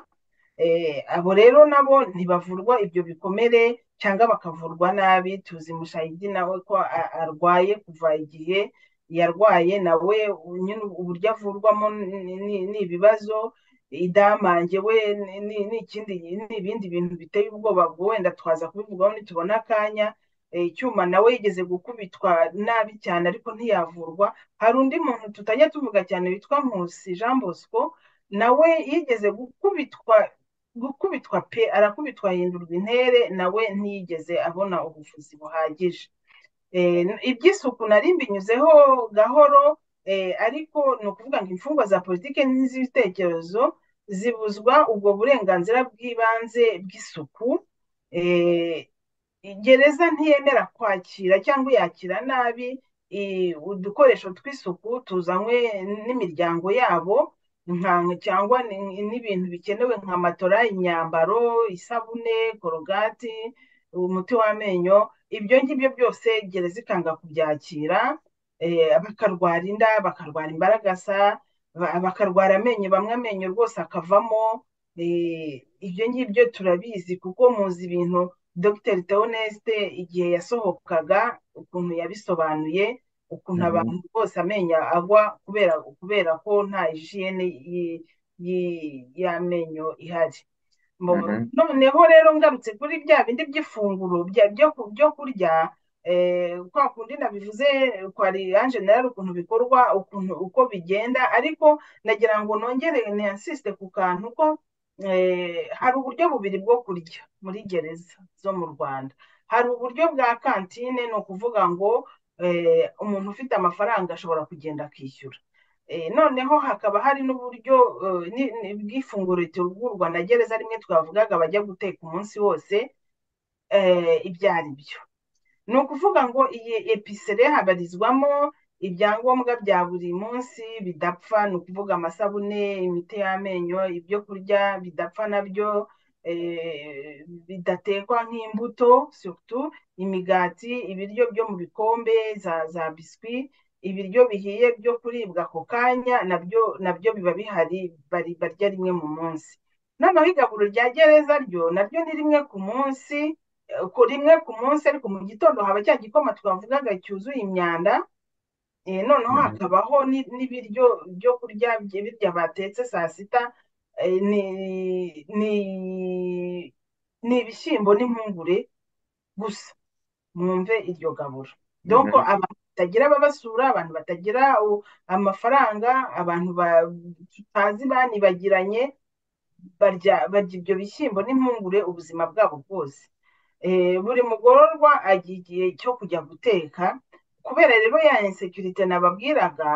S4: eh, abo rero nabo ntibavurwa ibyo bikomere cyangwa bakavurwa nabi tuzi mushayidi nawe ko a- arwaye kuva igihe yarwaye nawe u- nyine uburyo avurwamo ni ni- ni ibibazo idamange we ni ni- ni ikindi ni ibindi bintu biteye ubwoba ubwo wenda twaza kubivugaho nitubona akanya eh, icyuma nawe yigeze gukubitwa nabi cyane ariko ntiyavurwa hari undi muntu tutajya tuvuga cyane witwa Nkusi Jean Bosco nawe yigeze gukubitwa gukubitwa pe arakubitwa ahindurwa intere nawe ntiyigeze abona ubuvuzi buhagije Eh, n- iby'isuku nari mbinyuzeho gahoro eh, ariko ni ukuvuga ngo imfungwa za politiki n'iz'ibitekerezo zibuzwa ubwo burenganzira bw'ibanze bw'isuku eh, gereza ntiyemera kwakira cyangwa yakira nabi i- udukoresho tw'isuku tuzanywe n'imiryango yabo nka cyangwa ni- n'ibintu bikenewe nka matora, imyambaro, isabune, korogati, umuti w'amenyo ibyo ngibyo byose gereza ikanga kubyakira eh, bakarwara inda bakarwara imbaragasa ba- bakarwara amenyo bamwe amenyo rwose akavamo eh, ibyo ngibyo turabizi kuko muzi ibintu Dr Theoneste igihe yasohokaga ukuntu yabisobanuye ukuntu abantu bose amenyo agwa kubera kubera ko nta hijiyene y- y- y'amenyo ihari Mu-
S6: Mhm.
S4: noneho rero ngarutse kuri bya bindi by'ifunguro bya- byo ku- byo kurya eh, kwa kundi nabivuze kwa Ange nawe ukuntu bikorwa ukuntu uko bigenda ariko nagira ngo nongere niyansisite ku kantu ko eh, hari uburyo bubiri bwo kurya muri gereza zo mu Rwanda hari uburyo bwa kantine ni ukuvuga ngo eh, umuntu ufite amafaranga ashobora kugenda akishyura noneho hakaba hari n'uburyo bw'ifunguro ritegurwa na gereza rimwe twavugaga bajya guteka umunsi wose ibyo ari byo ni ukuvuga ngo iyi episire habarizwamo ibyangombwa bya buri munsi bidapfa ni ukuvuga amasabune imiti y'amenyo ibyo kurya bidapfa nabyo bidatekwa nk'imbuto sutu imigati ibiryo byo mu bikombe za biswi ibiryo bihiye byo kuribwa ako kanya nabyo nabyo biba bihari barya rimwe mu munsi n'amahigaguru rya gereza ryo naryo ni rimwe ku munsi rimwe ku munsi ariko mu gitondo haba cya gikoma twavugaga cyuzuye imyanda noneho hakabaho n'ibiryo byo kurya birya batetse saa sita ni ibishyimbo n'impungure gusa mwumve iryo gaburo doko abantu batagira ababasura abantu batagira amafaranga abantu tutazi banibagiranye barya ibyo bishyimbo n'impungure ubuzima bwabo bwose buri mugororwa agira igihe cyo kujya guteka kubera rero ya insekirite nababwiraga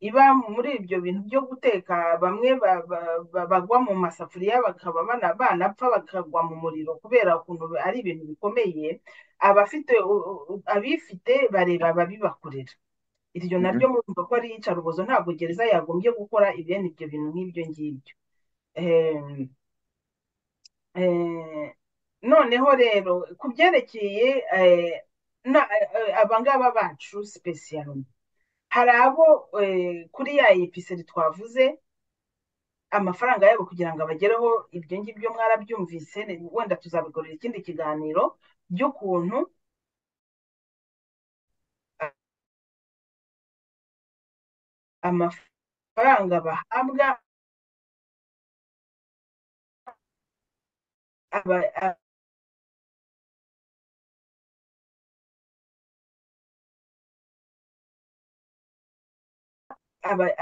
S4: iba muri ibyo bintu byo guteka bamwe bagwa mu masafuriya bakaba banapfa bakagwa mu muriro kubera ukuntu ari ibintu bikomeye abafite abifite bareba ababibakorera iryo naryo murumva ko ari iyicarubozo ntabwo gereza yagombye gukora ibene ibyo bintu nk'ibyo ngibyo noneho rero ku byerekeye abangaba bacu sipesiyaro hari abo kuri ya episeri twavuze amafaranga yabo kugira ngo abagereho ibyo ngibyo mwarabyumvise wenda tuzabikorera ikindi kiganiro by'ukuntu amafaranga bahabwa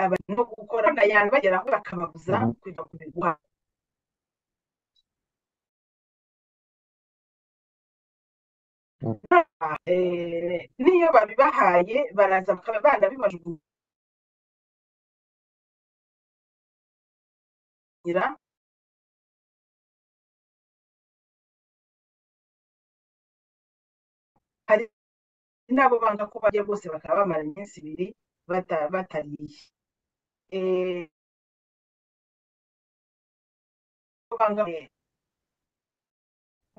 S4: abantu no gukora abantu bageraho bakababuza kujya kubigura n'iyo babibahaye baraza bakaba banabibajugunyira hari n'abo banga ko bajya bose bakaba bamara iminsi ibiri batariye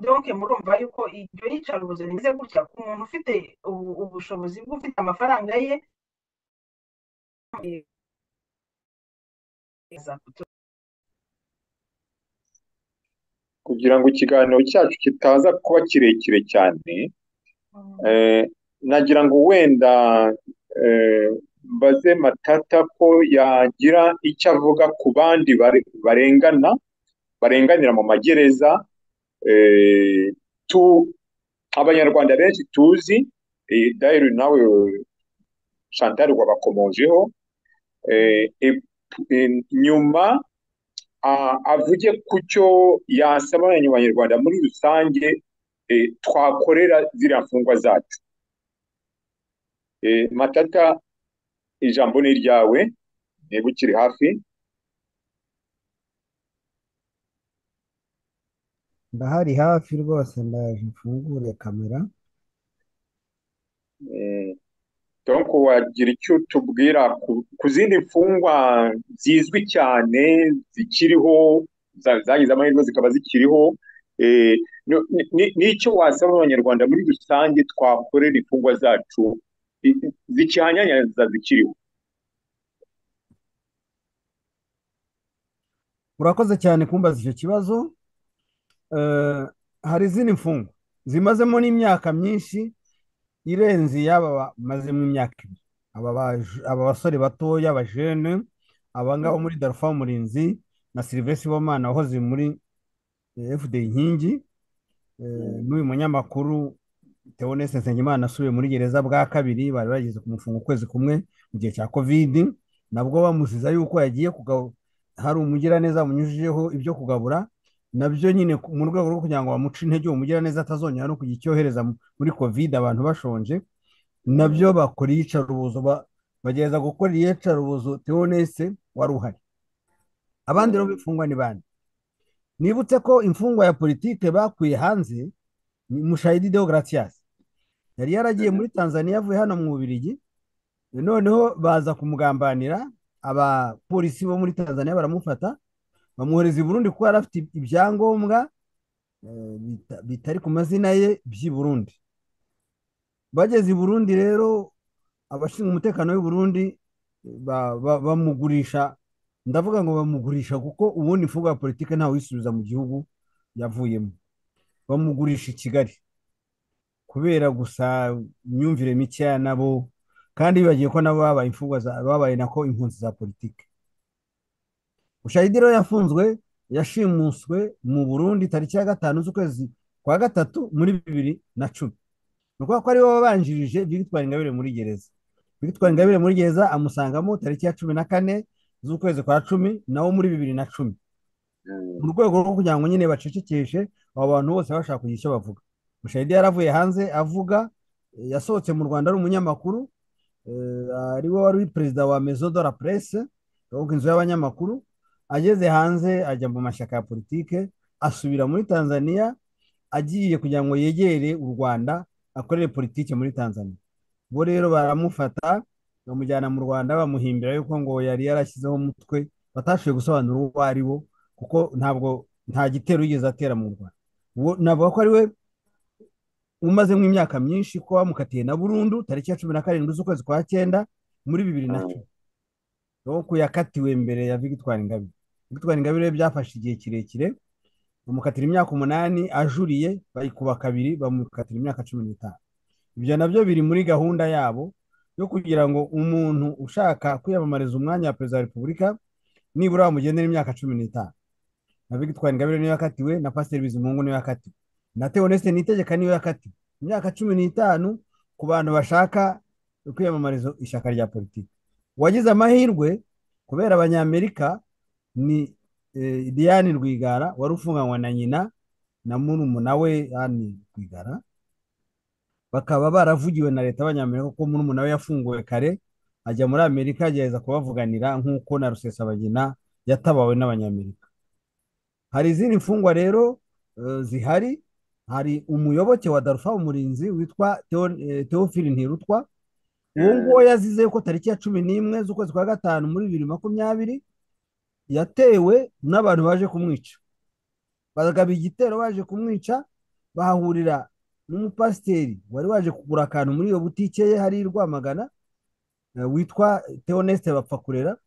S4: donke murumva yuko iryo yicarubozo rimeze gutya ku muntu ufite ubushobozi bw'ufite amafaranga ye
S3: kugira ngo ikiganiro cyacu kitaza kuba kirekire cyane nagira ngo wenda mbaze matata ko yagira icyo avuga ku bandi barengana barenganira mu magereza abanyarwanda benshi tuzi dayari nawe chantal wabakomojeho nyuma avuge ku cyo yasaba abanyarwanda muri rusange twakorera ziriya mfungwa zacu matata ijambo ni iryawe niba ukiri hafi
S5: ndahari hafi rwose ndaje mfungure kamera
S3: donko wagira icyo tubwira ku zindi mfungwa zizwi cyane zikiriho zagize amahirwe zikaba zikiriho n'icyo wasaba abanyarwanda muri rusange twakorera imfungwa zacu zikihanyanyaza zikiriho
S5: urakoze cyane kumbaza icyo kibazo hari izindi mfungo zimazemo n'imyaka myinshi irenze iyaba bamazemo imyaka ibiri aba basore batoya abajene abangaba muri darufa murinzi na serivisi bomana wahoze muri fda inkingi n'uyu munyamakuru teonese nsengimana asubiye muri gereza bwa kabiri bari bageze ku mufungo ukwezi kumwe mu gihe cya kovidi nabwo bamuziza yuko yagiye hari umugiraneza wamunyujijeho ibyo kugabura nabyo nyine mu rwego rwo kugira ngo bamuce intege uwo mugiraneza atazongera no kujya icyohereza muri kovide abantu bashonje nabyo bakora iyicarubozo bagerageza gukora iyicarubuzo teonese wari uhari abandi rero b'imfungwa ni bande nibutse ko imfungwa ya politike bakuye hanze ni mushayidi deogratias yari yaragiye muri tanzania avuye hano mu bubirigi noneho baza kumugambanira abapolisi bo muri tanzania baramufata bamwohereza i burundi kuko yari afite ibyangombwa eh, bita- bitari ku mazina ye by'i burundi bageze i burundi rero abashinzwe umutekano w'i burundi ba- ba- bamugurisha ndavuga ngo bamugurisha kuko ubundi imfungwa ya politiki ntawisubiza mu gihugu yavuyemo bamugurisha i kigali kubera gusa imyumvire mikeya nabo kandi bibagiwe ko nabo babaye imfungwa za- babaye nako impunzi za politiki bushayidi rero yafunzwe yashimuswe mu burundi tariki ya gatanu z'ukwezi kwa gatatu muri bibiri na cumi ni ukuvuga ko aribo babanjirije victoire ingabire muri gereza victoire ingabire muri gereza amusangamo tariki ya cumi na kane z'ukwezi kwa cumi nawo muri bibiri na cumi mu rwego rwo kugira ngo nyine bacecekeshe abo bantu bose bashaka kugira icyo bavuga mushayidi yaravuye hanze avuga eh, yasohotse mu rwanda ari umunyamakuru eh, ari we wari perezida wa maison de la presse ahubwo inzu y'abanyamakuru ageze hanze ajya mu mashyaka ya politike asubira muri tanzania agiye kugira ngo yegere u rwanda akorere politike muri tanzania bo rero baramufata bamujyana mu rwanda bamuhimbira yuko ngo yari yarashyizeho umutwe batashoboye gusobanura uwo ari wo kuko ntabwo nta gitero yigeze atera mu rwanda uwo navuga ko ari we umazemo imyaka myinshi ko bamukatiye na burundu tariki ya cumi na karindwi z'ukwezi kwa cyenda muri bibiri na
S3: Mm.
S5: cumi aho ko yakatiwe mbere ya victoire ingabire victoire ingabire byafashe igihe kirekire bamukatira imyaka umunani ajuriye bayikuba kabiri bamukatira imyaka cumi n'itanu ibyo nabyo biri muri gahunda yabo yo kugira ngo umuntu ushaka kwiyamamariza umwanya wa perezida wa repubulika nibura bamugenera imyaka cumi n'itanu na victoire ingabire niyo yakatiwe na pasiteri bizimungu niyo yakatiwe na theoneste nitegeka niyo yakatiwe imyaka cumi n'itanu ku bantu bashaka kwiyamamariza ishyaka rya politiki uwagize amahirwe kubera abanyamerika ni eh, diane rwigara wari ufunganywe na nyina na murumuna we yani rwigara bakaba baravugiwe na leta y'abanyamerika kuko murumuna we yafunguwe kare ajya muri amerika agerageza kubavuganira nk'uko na rusesabagina yatabawe n'abanyamerika hari izindi mfungwa rero eh, zihari hari umuyoboke wa darufa umurinzi witwa Theo- eh, teofili ntirutwa uwo nguwo yazize ko tariki ya cumi n'imwe z'ukwezi kwa gatanu muri bibiri makumyabiri yatewe n'abantu baje kumwica bagaba igitero baje kumwica bahahurira n'umupasiteri wari waje kugura akantu muri iyo butike ye hari i Rwamagana eh, witwa Theoneste Bapfakurera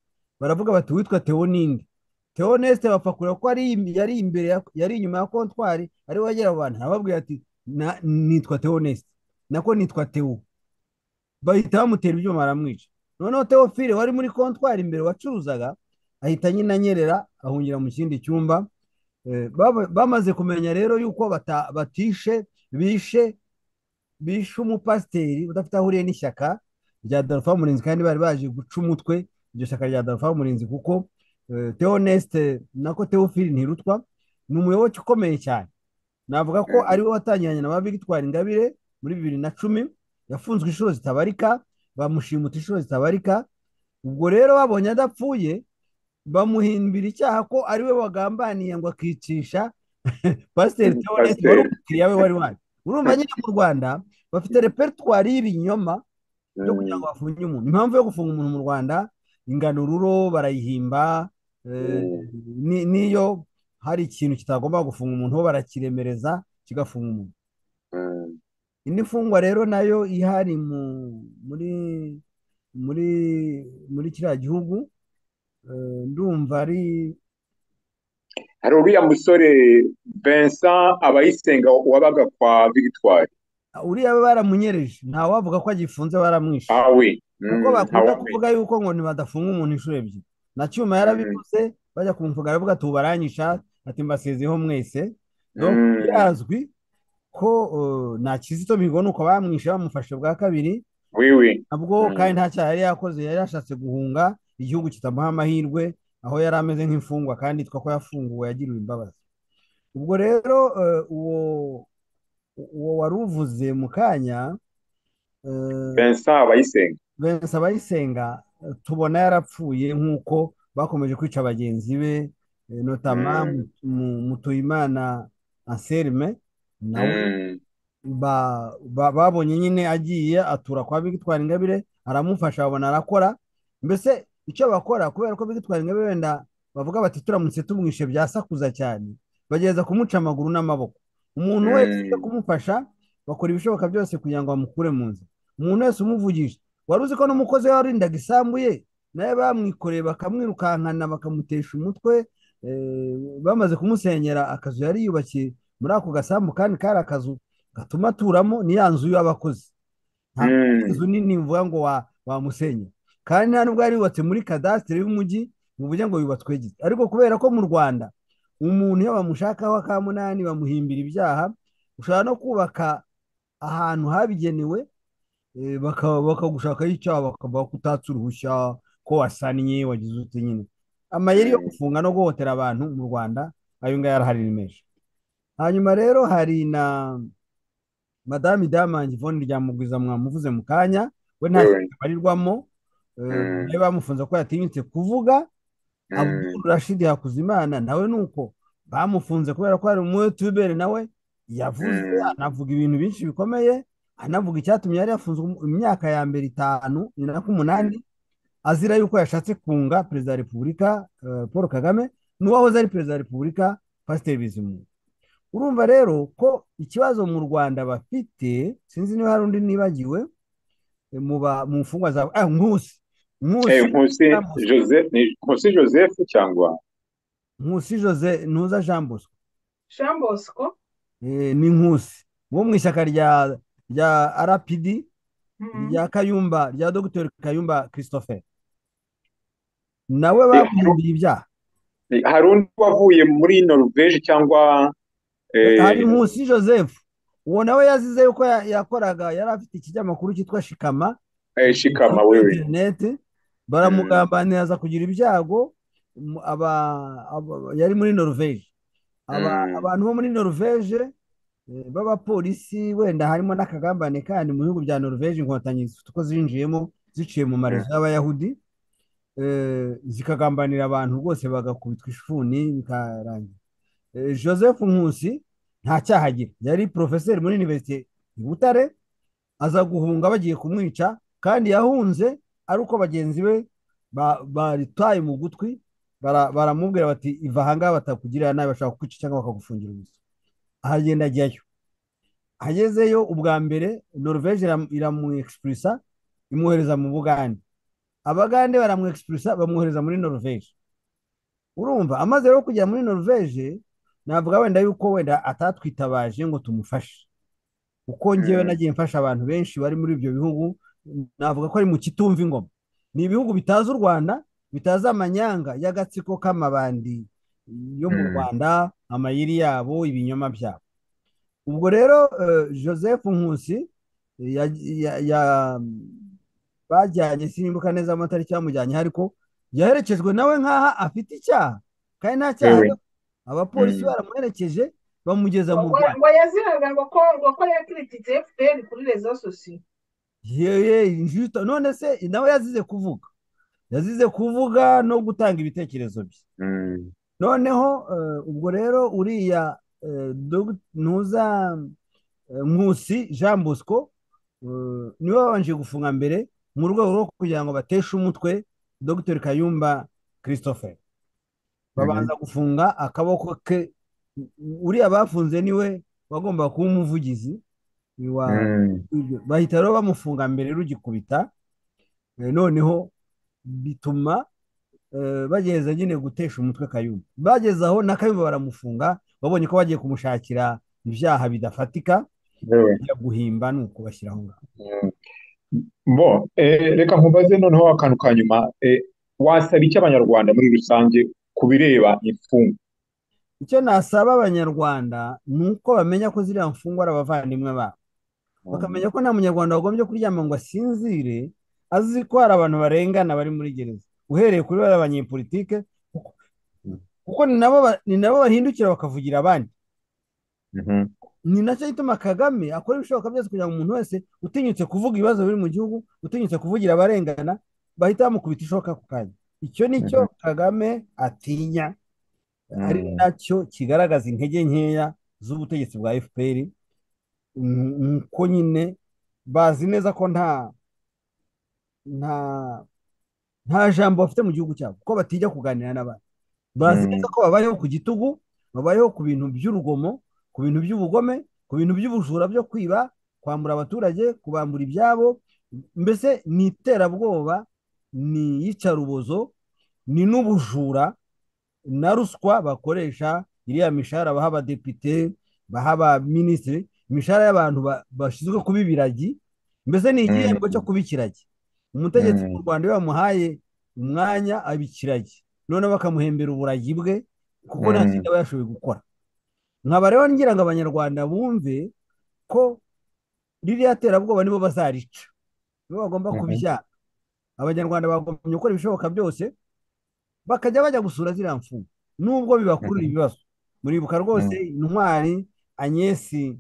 S5: baravuga bati witwa Theo ninde Theoneste Bapfakurera ko ari yari imbere ya- yari inyuma ya kontwari ari we wegera abantu arababwira ati "Na- nitwa Theoneste nako nitwa Theo bahita bamutera ibyuma baramwica noneho teofile wari muri kontwari imbere wacuruzaga ahita nyine anyerera ahungira mu kindi cyumba Eh, baba- bamaze kumenya rero yuko bata- batishe bishe bishe umupasiteri udafite aho ahuriye n'ishyaka rya darufa murinzi kandi bari baje guca umutwe iryo shyaka rya darufa murinzi kuko eh, teoneste nako teofile ntirutwa ni umuyoboke ukomeye cyane navuga ko ari we watangiranye na ba victoire ingabire muri bibiri na cumi yafunzwe inshuro zitabarika bamushimuta inshuro zitabarika ubwo rero babonye adapfuye bamuhimbira icyaha ko ari we wagambaniye ngo akicisha pasiteri Theoneste wari umukiriya we wari waje urumva nyine mu rwanda bafite repertoire y'ibinyoma byo kugira ngo bafunge umuntu impamvu yo gufunga umuntu mu rwanda ingano ruro barayihimba eh, ni- n'iyo hari ikintu kitagomba gufunga umuntu bo barakiremereza kigafunga umuntu indi mfungwa rero nayo ihari mu muri muri muri kiriya gihugu eh, ndumva ari
S3: hari uriya musore Vincent abayisenga wabaga kwa Victoire
S5: uriya baramunyereje ntawavuga ko agifunze baramwishe
S3: awe
S5: kuko bakunda kuvuga yuko ngo ntibadafunga umuntu inshuro ebyiri na cyuma yarabivuze bajya kumvuga aravuga ati ubaranyisha ati mbasezeho mwese donc birazwi ko eh, nta kizito mihigo ni uko bamwishe bamufashe bwa kabiri
S3: wiwe
S5: nabwo
S3: Mm.
S5: kandi nta cyaha yari yakoze yari yashatse guhunga igihugu kitamuha amahirwe aho yari ameze nk'imfungwa kandi yitwa ko yafunguwe yagiriwe imbabazi ubwo rero eh, uwo uwo wari uvuze mu kanya eh,
S3: Vincent abayisenga
S5: bensa abayisenga tubona yarapfuye nk'uko bakomeje kwica bagenzi be notama mutuyimana anselme nawe babonye nyine agiye atura kwa bigitwara ingabire aramufasha babona arakora mbese icyo bakora kubera ko bigitwara ingabire wenda bavuga bati turamutse tumwishe byasakuza cyane bagerageza kumuca amaguru n'amaboko umuntu wese uje kumufasha bakora ibishoboka byose kugira ngo bamukure mu nzu umuntu wese umuvugisha wari uzi ko n'umukozi we warindaga isambu ye nawe bamwikoreye bakamwirukankana bakamutesha umutwe bamaze kumusenyera akazu yari yubakiye muri ako gasambu kandi kari akazu gatuma aturamo ni ya nzu y'abakozi nta nzu nini mvuga ngo wamusenya kandi nta nubwo yari yubatse muri kadasitiri y'umujyi mu buryo ngo yubatswe gito ariko kubera ko mu rwanda umuntu iyo bamushakaho akamunani bamuhimbira ibyaha ushobora no kubaka ahantu habigenewe bakagushakaho icyaha bakavuga ko utatse uruhushya ko wasannye wagize ute nyine amayeri yo gufunga no guhotera abantu mu rwanda ayo ngayo arahari ni menshi hanyuma rero hari na madame damange ivone rya mugwiza mwamuvuze mu kanya we nta kintu abarirwamo bamufunze ko yatinyutse kuvuga abudul rashidi hakuzimana nawe ni uko bamufunze kubera ko hari umuyotuberi nawe yavuze anavuga ibintu byinshi bikomeye anavuga icyatumye yari yafunzwe imyaka ya mbere itanu na k'umunani azira yuko yashatse kunga perezida wa repubulika paul kagame n'uwahoze ari perezida wa repubulika pasiteri bizimungu urumva rero ko ikibazo mu rwanda bafite sinzi niba hari undi nibagiwe mu mfungwa za nkusi
S3: nkusi nkusi joseph cyangwa
S5: nkusi jose ntuza jean bosco
S4: jean bosco
S5: ni nkusi wo mu ishyaka rya rya rpd rya kayumba rya dogiteri kayumba christopher nawe bamuhimbiye ibyaha
S3: hari undi wavuye muri norvege cyangwa
S5: hari nkusi joseph uwo nawe yazize yuko yakoraga yari afite ikinyamakuru cyitwa shikama
S3: shikama wewe
S5: interineti baramugambanira aza kugira ibyago yari muri norvege abantu bo muri norvege b'abapolisi wenda harimo n'akagambane kandi mu bihugu bya norvege inkotanyi zifite uko zinjiyemo ziciye mu marezo y'abayahudi zikagambanira abantu rwose bagakubitwa ishuni bikarangira joseph nkusi nta cyaha agira yari porofeseri muri univerisite i butare aza guhunga bagiye kumwica kandi yahunze ari uko bagenzi be baritaye mu gutwi baramubwira bati iva ahangaha batakugirira nabi bashaka kukwica cyangwa bakagufungira inzu ahagenda ajyayo agezeyo ubwa mbere norvege iramwexipurisa imwohereza mu bugande abagande baramwexipurisa bamwohereza muri norvege urumva amaze rero kugera muri norvege navuga wenda yuko wenda atatwitabaje ngo tumufashe uko ngewe nagiye mfasha abantu benshi bari muri ibyo bihugu navuga ko ari mu kitumva ingoma ni ibihugu bitazi u rwanda bitazi amanyanga y'agatsiko k'amabandi yo mu rwanda amayiri yabo ibinyoma byabo ubwo rero joseph nkusi bajyanye simbuka neza amatariki yamujyanye ariko yaherekejwe nawe nk'aha afite icyaha kandi nta cyaha abapolisi baramuherekeje bamugeza mu
S4: rwanda ngo yaziraga ngo ko yakurikiye fpr kuri rezo sosiyo
S5: yewe none se nawe yazize kuvuga yazize kuvuga no gutanga ibitekerezo bye noneho ubwo rero uriya ntuza nkusi jean bosco niwe wabanje gufunga mbere mu rwego rwo kugira ngo bateshe umutwe dr kayumba christopher babanza gufunga akaboko ke uriya bafunze niwe wagomba kuba umuvugizi bahita rero bamufunga mbere rugikubita noneho bituma bageza nyine gutesha umutwe kayumba bageze aho na kayumba baramufunga babonye ko bagiye kumushakira ibyaha bidafatika byo guhimba ni uko bashyira aho ngaho
S3: bo reka nkubaze noneho akantu ka nyuma wasaba icyo abanyarwanda muri rusange ku bireba imfungwa
S5: icyo nasaba abanyarwanda ni uko bamenya ko ziriya mfungwa ari abavandimwe babo bakamenya ko nta munyarwanda wagombye kuryama ngo asinzire azi ko hari abantu barengana bari muri gereza uhereye kuri bariya banyepolitike kuko ni nabo bahindukira bakavugira abandi ni nacyo gituma kagame akora ibishoboka byose kugira ngo umuntu wese utinyutse kuvuga ibibazo biri mu gihugu utinyutse kuvugira abarengana bahita bamukubita ishoka ku kanya icyo ni cyo kagame atinya ari nacyo kigaragaza intege nkeya z'ubutegetsi bwa fpr nuko nyine bazi neza ko nta nta nta jambo bafite mu gihugu cyabo ko batijya kuganira n'abandi bazi neza ko babayeho ku gitugu babayeho ku bintu by'urugomo ku bintu by'ubugome ku bintu by'ubujura byo kwiba kwambura abaturage kubambura ibyabo mbese ni iterabwoba ni iyicarubozo ni n'ubujura na ruswa bakoresha iriya mishahara baha abadepite baha abaminisitiri imishahara y'abantu ba- bashinzwe kuba ibiragi mbese ni igihembo cyo kuba ikiragi umutegetsi mu rwanda iyo bamuhaye umwanya aba ikiragi noneho bakamuhembera uburagi bwe kuko nta
S6: Mm.
S5: kindi aba yashoboye gukora nkaba rero ngira ngo abanyarwanda bumve ko ririya terabwoba nibo bazarica nibo bagomba
S6: Mhm.
S5: kubijyana abanyarwanda bagomba gukora ibishoboka byose bakajya bajya gusura ziriya mfungwa nubwo bibakurura
S6: Mhm.
S5: ibibazo muribuka rwose intwari Agnes eh,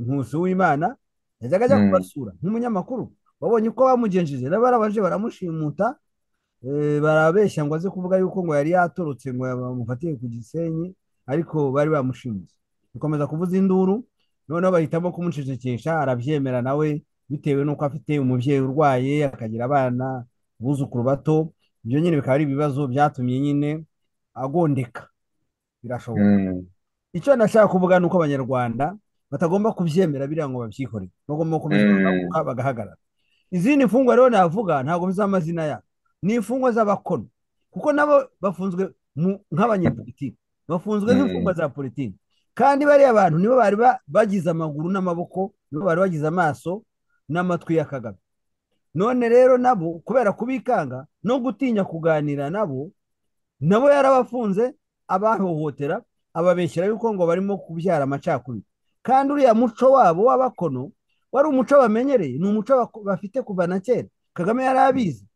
S5: nkusi w'imana yajyaga ajya
S6: Mm.
S5: kubasura nk'umunyamakuru wabonye uko bamugenjeje rero barabaje baramushimuta eh, barabeshya ngo aze kuvuga yuko ngo yari yatorotse ngo bamufatiye ku gisenyi ariko bari bamushimuye bikomeza kuvuza induru noneho bahitamo kumucecekesha arabyemera nawe bitewe n'uko afite umubyeyi urwaye akagira abana abuzukuru bato ibyo nyine bikaba ari ibibazo byatumye nyine agondeka birashoboka icyo nashaka kuvuga ni uko abanyarwanda batagomba kubyemera biriya ngo babyihorere bagomba gukomeza
S6: Mm.
S5: bagahaguruka bagahagarara izindi mfungwa rero navuga ntabwo z'amazina yabo ni imfungwa z'abakono kuko nabo bafunzwe mu- nk'abanyepolitiki bafunzwe
S6: Mm.
S5: nk'imfungwa za politiki kandi bariya bantu nibo bari ba- bagize amaguru n'amaboko nibo bari bagize amaso n'amatwi ya kagame none rero nabo kubera kubikanga no gutinya kuganira nabo nabo yarabafunze abahohotera ababeshyira yuko ngo barimo kubyara amacakubiri kandi uriya muco wabo w'abakono wari umuco bamenyereye ni umuco bako- bafite kuva na kera kagame yari abizi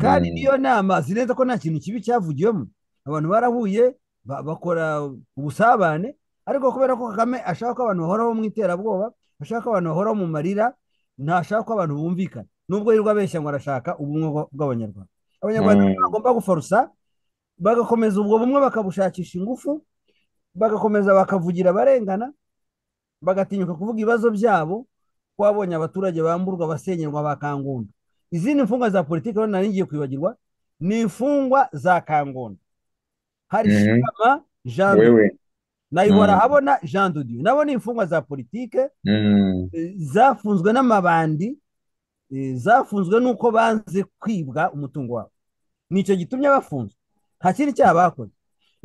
S5: kandi
S6: Mm.
S5: niyo nama azi neza ko nta kintu kibi cyavugiwemo abantu barahuye ba- bakora ubusabane ariko kubera ko kagame ashaka ko abantu bahoraho mu iterabwoba ashaka ko abantu bahoraho mu marira ntashaka ko abantu bumvikana nubwo yirirwa abeshya ngo arashaka ubumwe bwa- bw'abanyarwanda abanyarwanda
S6: Mm.
S5: rero bagomba guforusa bagakomeza ubwo bumwe bakabushakisha ingufu bagakomeza bakavugira abarengana bagatinyuka kuvuga ibibazo byabo ko babonye abaturage bamburwa basenyerwa bakangunda izindi mfungwa za politiki rero nari ngiye kwibagirwa ni imfungwa za kangunda hari
S6: Mhm.
S5: shama jean dudu
S6: wewe
S5: nayihora
S6: Mm.
S5: habona jean dudu nabo ni imfungwa za politiki
S6: Mm.
S5: zafunzwe n'amabandi eh, zafunzwe n'uko banze kwibwa umutungo wabo nicyo gitumye bafunzwe nta kindi cyaha bakoze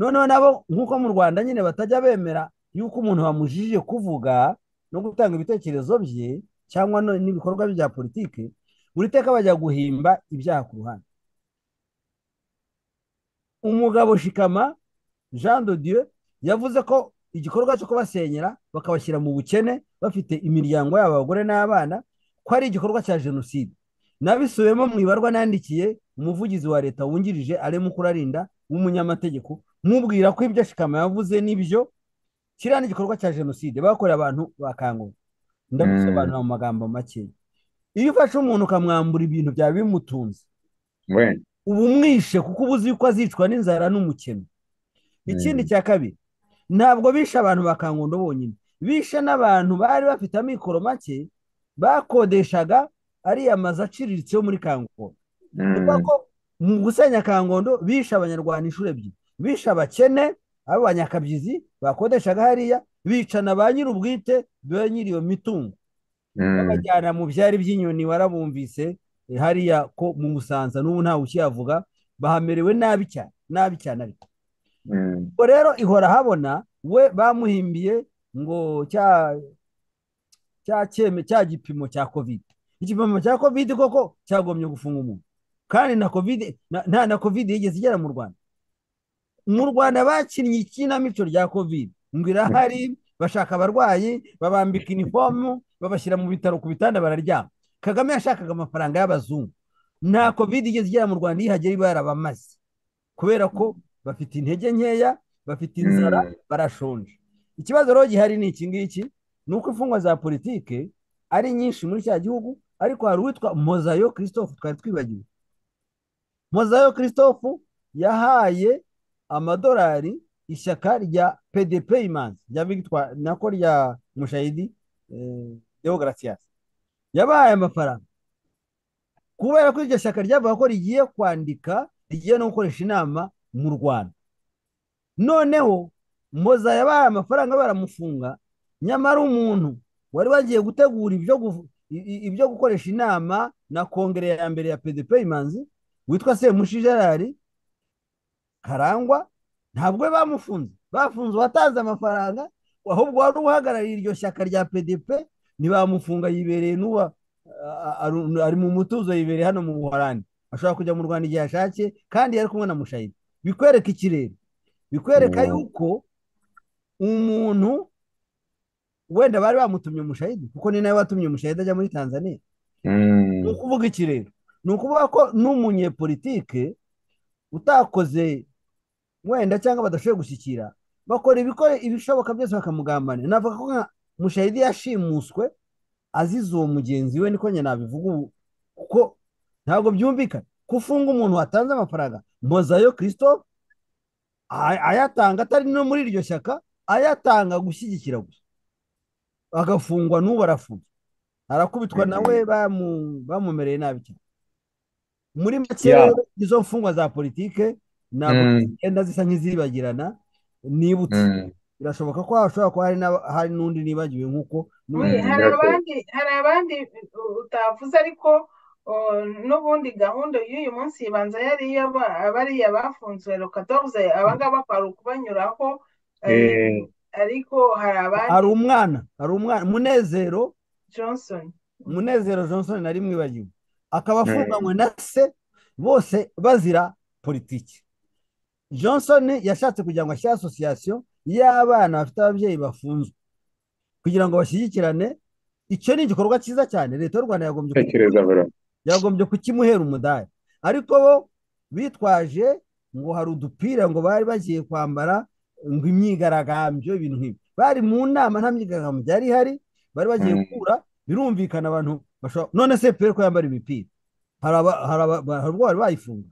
S5: noneho nabo nk'uko mu rwanda nyine batajya bemera yuko umuntu bamujijije kuvuga no gutanga ibitekerezo bye cyangwa no- n'ibikorwa bye bya politiki buri teka bajya guhimba ibyaha ku ruhande umugabo shikama jean de dieu yavuze ko igikorwa cyo kubasenyera bakabashyira mu bukene bafite imiryango yabo abagore n'abana ko ari igikorwa cya jenoside nabisubiyemo mu ibarwa nandikiye umuvugizi wa leta wungirije ari mukurarinda w'umunyamategeko mubwira ko ibyo shikama yavuze n'ibyo kiriya ni igikorwa cya jenoside bakoreye abantu bakangura ndabisobanura mu magambo make iyo ufashe umuntu ukamwambura ibintu byaba bimutunze
S6: we
S5: uba umwishe kuko uba uzi yuko azicwa n'inzara n'umukeno ikindi cya kabiri ntabwo bishe abantu ba kangondo bonyine bishe n'abantu bari bafite amikoro make bakodeshaga ariya mazu aciriritse yo muri kangondo kuvuga
S6: Mm.
S5: ko mu gusenya kangondo bishe abanyarwanda inshuro ebyiri bishe abakene abo banyakabyizi bakodeshaga hariya bicana ba nyir'ubwite ba nyiri iyo mitungo
S6: Mm.
S5: babajyana mu byari by'inyoni warabumvise eh, hariya ko mu musanza n'ubu ntawe ukiyavuga bahamerewe nabi cyane nabi cyane ariko
S6: Mm.
S5: ubwo rero ihora habona we bamuhimbiye ngo cya cya cyeme cya gipimo cya kovide igipimo cya kovide koko cyagomye gufunga umuntu kandi na kovide na- nta na kovide yigeze igera mu rwanda mu rwanda bakinnye ikinamico rya kovide ngo irahari bashaka abarwayi babambika inifomu babashyira mu bitaro ku bitanda bararyama kagame yashakaga amafaranga y'abazungu nta kovide igeze igera mu rwanda ihagera iba yarabamaze kubera ko bafite intege nkeya bafite inzara
S6: Mm.
S5: barashonje ikibazo rero gihari ni iki ngiki ni uko imfungwa za politike ari nyinshi muri cya gihugu ariko hari uwitwa mozayo christophe twari twibagiwe mozayo christophe yahaye amadolari ishyaka rya pdp imanzi rya victoire nako rya mushayidi deo gracias yabahaye amafaranga kubera ko iryo shyaka ryavuga ko rigiye kwandika rigiye no gukoresha inama mu rwanda noneho moza yabahaye amafaranga baramufunga nyamara umuntu wari wagiye gutegura ibyo gu- i- i- ibyo gukoresha inama na kongere ya mbere ya pdp imanzi witwa semushi gerard karangwa ntabwo we bamufunze bafunze uwatanze amafaranga ahubwo wari uhagarariye iryo shyaka rya pdp ntibamufunga yibereye n'uba a- a- ari mu mutuzo yibereye hano mu buhorani ashobora kujya mu rwanda igihe ashatse kandi yari kumwe na mushayidi bikwereka ikirere bikwereka
S6: Mm.
S5: yuko umuntu wenda bari bamutumye umushayidi kuko ni nawe watumye umushayidi ajya muri tanzania
S6: Mm.
S5: ni ukuvuga iki rero ni ukuvuga ko n'umunyepolitike utakoze wenda cyangwa badashoboye gushyikira bakora ibikore ibishoboka byose bakamugambanira navuga ko nka mushayidi yashimuswe azize uwo mugenzi we niko nyine nabivuga ubu kuko ntabwo byumvikana ko ufunga umuntu watanze amafaranga mozayo christophe ay- ayatanga atari no muri iryo shyaka ayatanga gushyigikira gusa agafungwa n'ubu arafunzwe arakubitwa
S6: Mhm.
S5: nawe bamu- bamumereye nabi cyane muri make
S6: Yeah.
S5: rero izo mfungwa za politike ntabwo
S6: Mm.
S5: zigenda zisa nk'izibagirana nibutse
S6: Mm.
S5: birashoboka ko hashobora kuba hari n'aba- hari n'undi nibagiwe nk'uko
S4: Oui,
S5: n'uyu-
S6: Mm,
S4: hari
S6: ndetse-
S4: abandi hari abandi uh, utavuze ariko uh, n'ubundi gahunda y'uyu munsi ibanza yari iy'aba- abariya bafunzwe rokadoze abangaba kwari ukubanyuraho eh,
S6: Eh,
S4: ariko hari abandi
S5: hari umwana hari umwana munezero
S4: Johnson
S5: munezero johnson nari mwibagiwe akaba afunganywe na se bose bazira politiki johnson yashatse kugira ngo ashyire asosiyasiyo y'abana bafite ababyeyi bafunzwe kugira ngo bashyigikirane icyo ni igikorwa cyiza cyane leta y'u rwanda yagombye kuki-
S6: tekereza bro
S5: yagombye kukimuhera umudari ariko bo bitwaje ngo hari udupira ngo bari bagiye kwambara ngo imyigaragambyo ibintu nk'ibi bari mu nama nta myigaragambyo byari ihari bari bagiye
S6: Mm.
S5: gukura birumvikana abantu bashobora none se pe ko yambara imipira hari aba- hari aba- hari ubwo bari bayifunga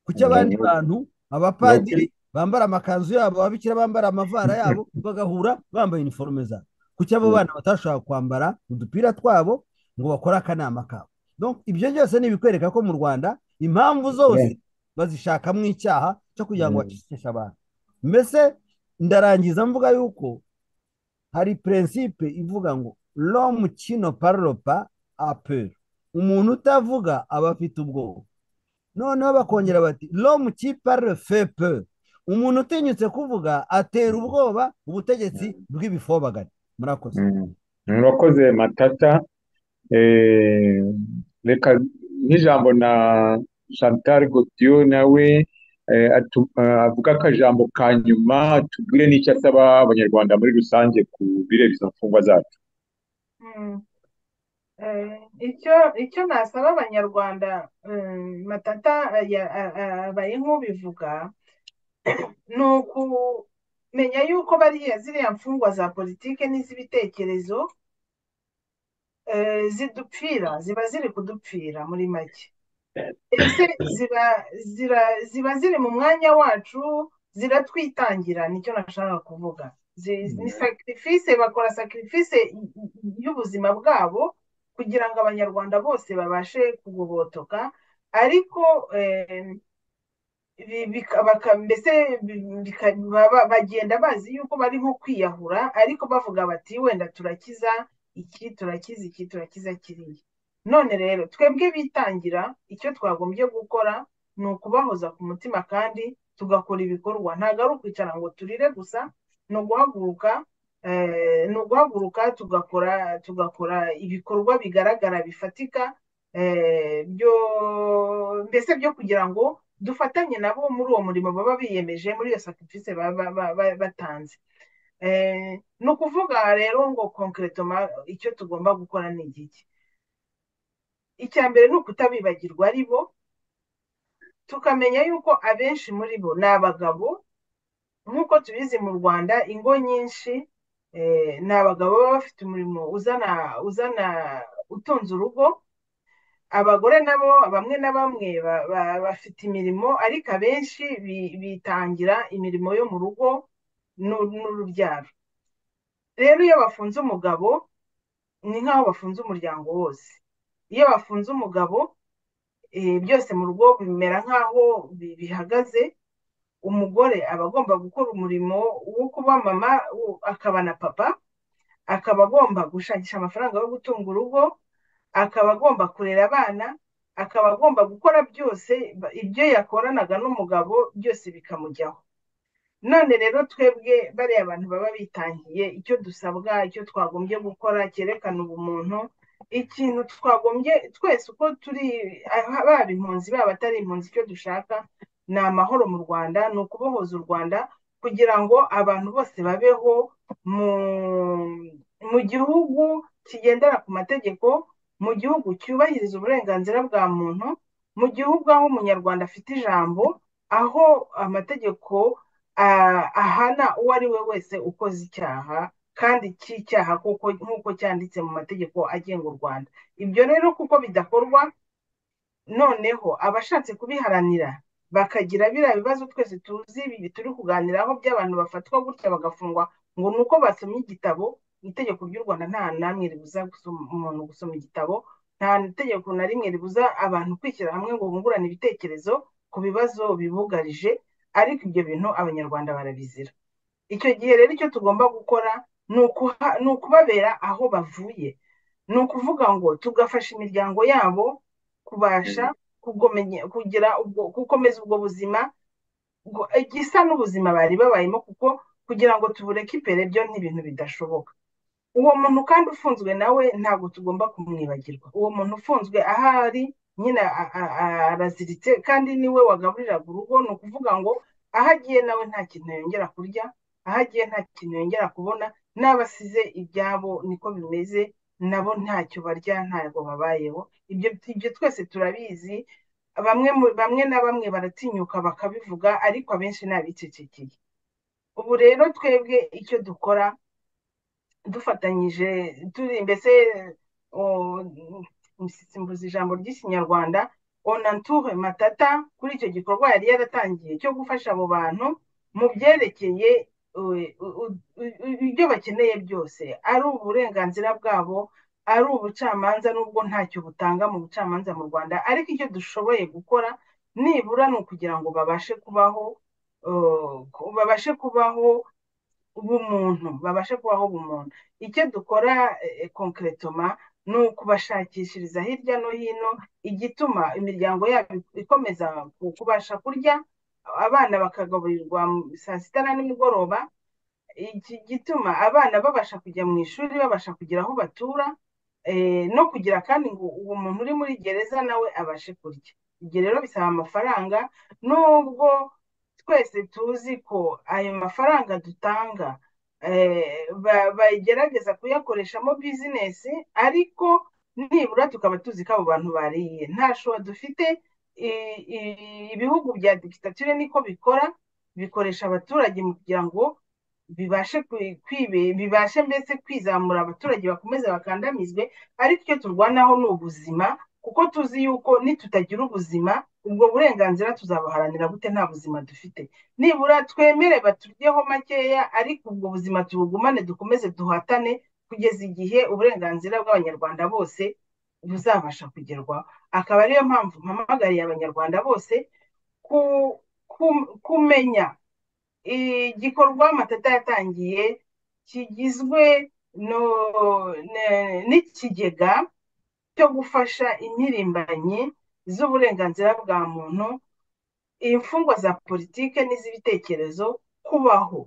S5: kuki
S6: Mm.
S5: abandi bantu abapadiri bambara amakanzu yabo ababikira bambara amavara yabo bagahura bambaye iniforume zabo kuki abo
S6: Mm.
S5: bana batashobora kwambara udupira twabo ngo bakore akanama kabo Donc, ibyo byose ni ibikwereka ko mu rwanda impamvu zose bazishakamo icyaha cyo kugira ngo
S6: Mm.
S5: bacecekeshe abantu mbese ndarangiza mvuga yuko hari prinsipe ivuga ngo l'homme qui ne parle pas a peur umuntu utavuga aba afite ubwoba noneho bakongera bati l'homme qui parle fait peur umuntu utinyutse kuvuga atera ubwoba ubutegetsi bw'ibifobagari murakoze
S6: Mm. murakoze matata Eh, reka nk'ijambo na chantal gautier nawe eh, atu- eh, avuga akajambo ka nyuma tubwire n'icyo asaba abanyarwanda muri rusange ku bireba izo mfungwa zacu
S4: Mm. Eh, icyo icyo nasaba abanyarwanda mm, matata eh, ya- a- a- abaye nk'ubivuga ni ukumenya yuko bariya ziriya mfungwa za politike n'iz'ibitekerezo eh, zidupfira ziba ziri kudupfira muri make ese ziba zira, ziba ziri mu mwanya wacu ziratwitangira nicyo nashaka kuvuga Zi- ni sacrifice bakora sacrifice y- y- y'ubuzima bwabo kugira ngo abanyarwanda bose babashe kugobotoka ariko em, bi- bika- baka- mbese bi- bika- baba- bagenda bazi yuko bari nko kwiyahura ariko bavuga bati wenda turakiza iki turakiza iki turakiza kiriya none rero twebwe bitangira icyo twagombye gukora ni ukubahoza ku mutima kandi tugakora ibikorwa ntabwo ari ukwicara ngo turire gusa ni uguhaguruka eh, ni uguhaguruka tugakora tugakora ibikorwa bigaragara bifatika eh, byo mbese byo kugira ngo dufatanye nabo muri uwo murimo baba biyemeje muri iyo sacrifice baba ba- ba- batanze Eh, ni ukuvuga rero ngo concretement icyo tugomba gukora ni igiki icya mbere ni ukutabibagirwa ari bo tukamenya yuko abenshi muri bo ni abagabo nk'uko tubizi mu rwanda ingo nyinshi ni abagabo baba bafite umurimo uzana uzana utunze urugo abagore nabo bamwe na bamwe bafite imirimo ariko abenshi bitangira imirimo yo mu rugo n'urubyaro rero iyo bafunze umugabo ni nk'aho bafunze umuryango wose iyo bafunze umugabo byose mu rugo bimera nk'aho bihagaze umugore aba agomba gukora umurimo wo kuba mama akaba na papa akaba agomba gushakisha amafaranga yo gutunga urugo akaba agomba kurera abana akaba agomba gukora byose ibyo yakoranaga n'umugabo byose bikamujyaho none rero twebwe bariya bantu baba bitangiye icyo dusabwa icyo twagombye gukora cyerekana ubumuntu ikintu twagombye twese uko turi baba impunzi baba atari impunzi icyo dushaka ni amahoro mu rwanda ni ukubohoza u rwanda kugira ngo abantu bose babeho mu gihugu kigendera ku mategeko mu gihugu cyubahiriza uburenganzira bwa muntu mu gihugu aho umunyarwanda afite ijambo aho amategeko ahana uwo ari we wese ukoze icyaha kandi cy'icyaha nk'uko cyanditse mu mategeko agenga u rwanda ibyo rero kuko bidakorwa noneho abashatse kubiharanira bakagira biriya bibazo twese tuzi ibi turi kuganiraho by'abantu bafatwa gutya bagafungwa ngo ni uko basomye igitabo itegeko ry'u rwanda nta namwe ribuza umuntu gusoma igitabo nta tegeko na rimwe ribuza abantu kwishyira hamwe ngo bungurane ibitekerezo ku bibazo bibugarije ariko ibyo bintu abanyarwanda barabizira icyo gihe rero icyo tugomba gukora ni ukubabera aho bavuye ni ukuvuga ngo tugafasha imiryango yabo kubasha kugira gukomeza ubwo buzima gisa n'ubuzima bari babayemo kuko kugira ngo tubureke imbere byo ni ibintu bidashoboka uwo muntu kandi ufunzwe nawe ntabwo tugomba kumwibagirwa uwo muntu ufunzwe ahari nyine araziritse kandi niwe wagaburiraga urugo ni ukuvuga ngo aho agiye nawe nta kintu yongera kurya aho agiye nta kintu yongera kubona n'abasize ibyabo niko bimeze nabo ntacyo barya ntabwo babayeho ibyo twese turabizi bamwe na bamwe baratinyuka bakabivuga ariko abenshi ntabicecekeye ubu rero twebwe icyo dukora dufatanyije turi mbese simbuza ijambo ry'ikinyarwanda onanture matata kuri icyo gikorwa yari yaratangiye cyo gufasha abo bantu mu byerekeye ibyo bakeneye byose ari uburenganzira bwabo ari ubucamanza n'ubwo ntacyo butanga mu bucamanza mu rwanda ariko icyo dushoboye gukora nibura ni ukugira ngo babashe kubaho babashe kubaho ubumuntu babashe kubaho ubumuntu icyo dukora konkeretoma ni ukubashakishiriza hirya no hino igituma imiryango yabo ikomeza kubasha kurya abana bakagaburirwa saa sita na nimugoroba igituma abana babasha kujya mu ishuri babasha kugira aho batura no kugira kandi ngo uwo muntu uri muri gereza nawe abashe kurya ibyo rero bisaba amafaranga nubwo twese tuzi ko ayo mafaranga dutanga bagerageza kuyakoreshamo bizinesi ariko nibura tukaba tuzi ko abo bantu bariye nta shora dufite ibihugu bya digitatire niko bikora bikoresha abaturage mu kugira ngo bibashe bibashe mbese kwizamura abaturage bakomeze bakandamizwe ariko icyo turwanaho ni ubuzima kuko tuzi yuko nitutagira ubuzima ubwo burenganzira tuzabuharanira gute nta buzima dufite nibura twemere baturyeho makeya ariko ubwo buzima tubugumane dukomeze duhatane kugeza igihe uburenganzira bw'abanyarwanda bose buzabasha kugerwaho akaba ariyo mpamvu mpamagariye abanyarwanda bose kumenya igikorwa matata yatangiye kigizwe n'ikigega cyo gufasha impirimbanyi z'uburenganzira bwa muntu imfungwa za politike n'iz'ibitekerezo kubaho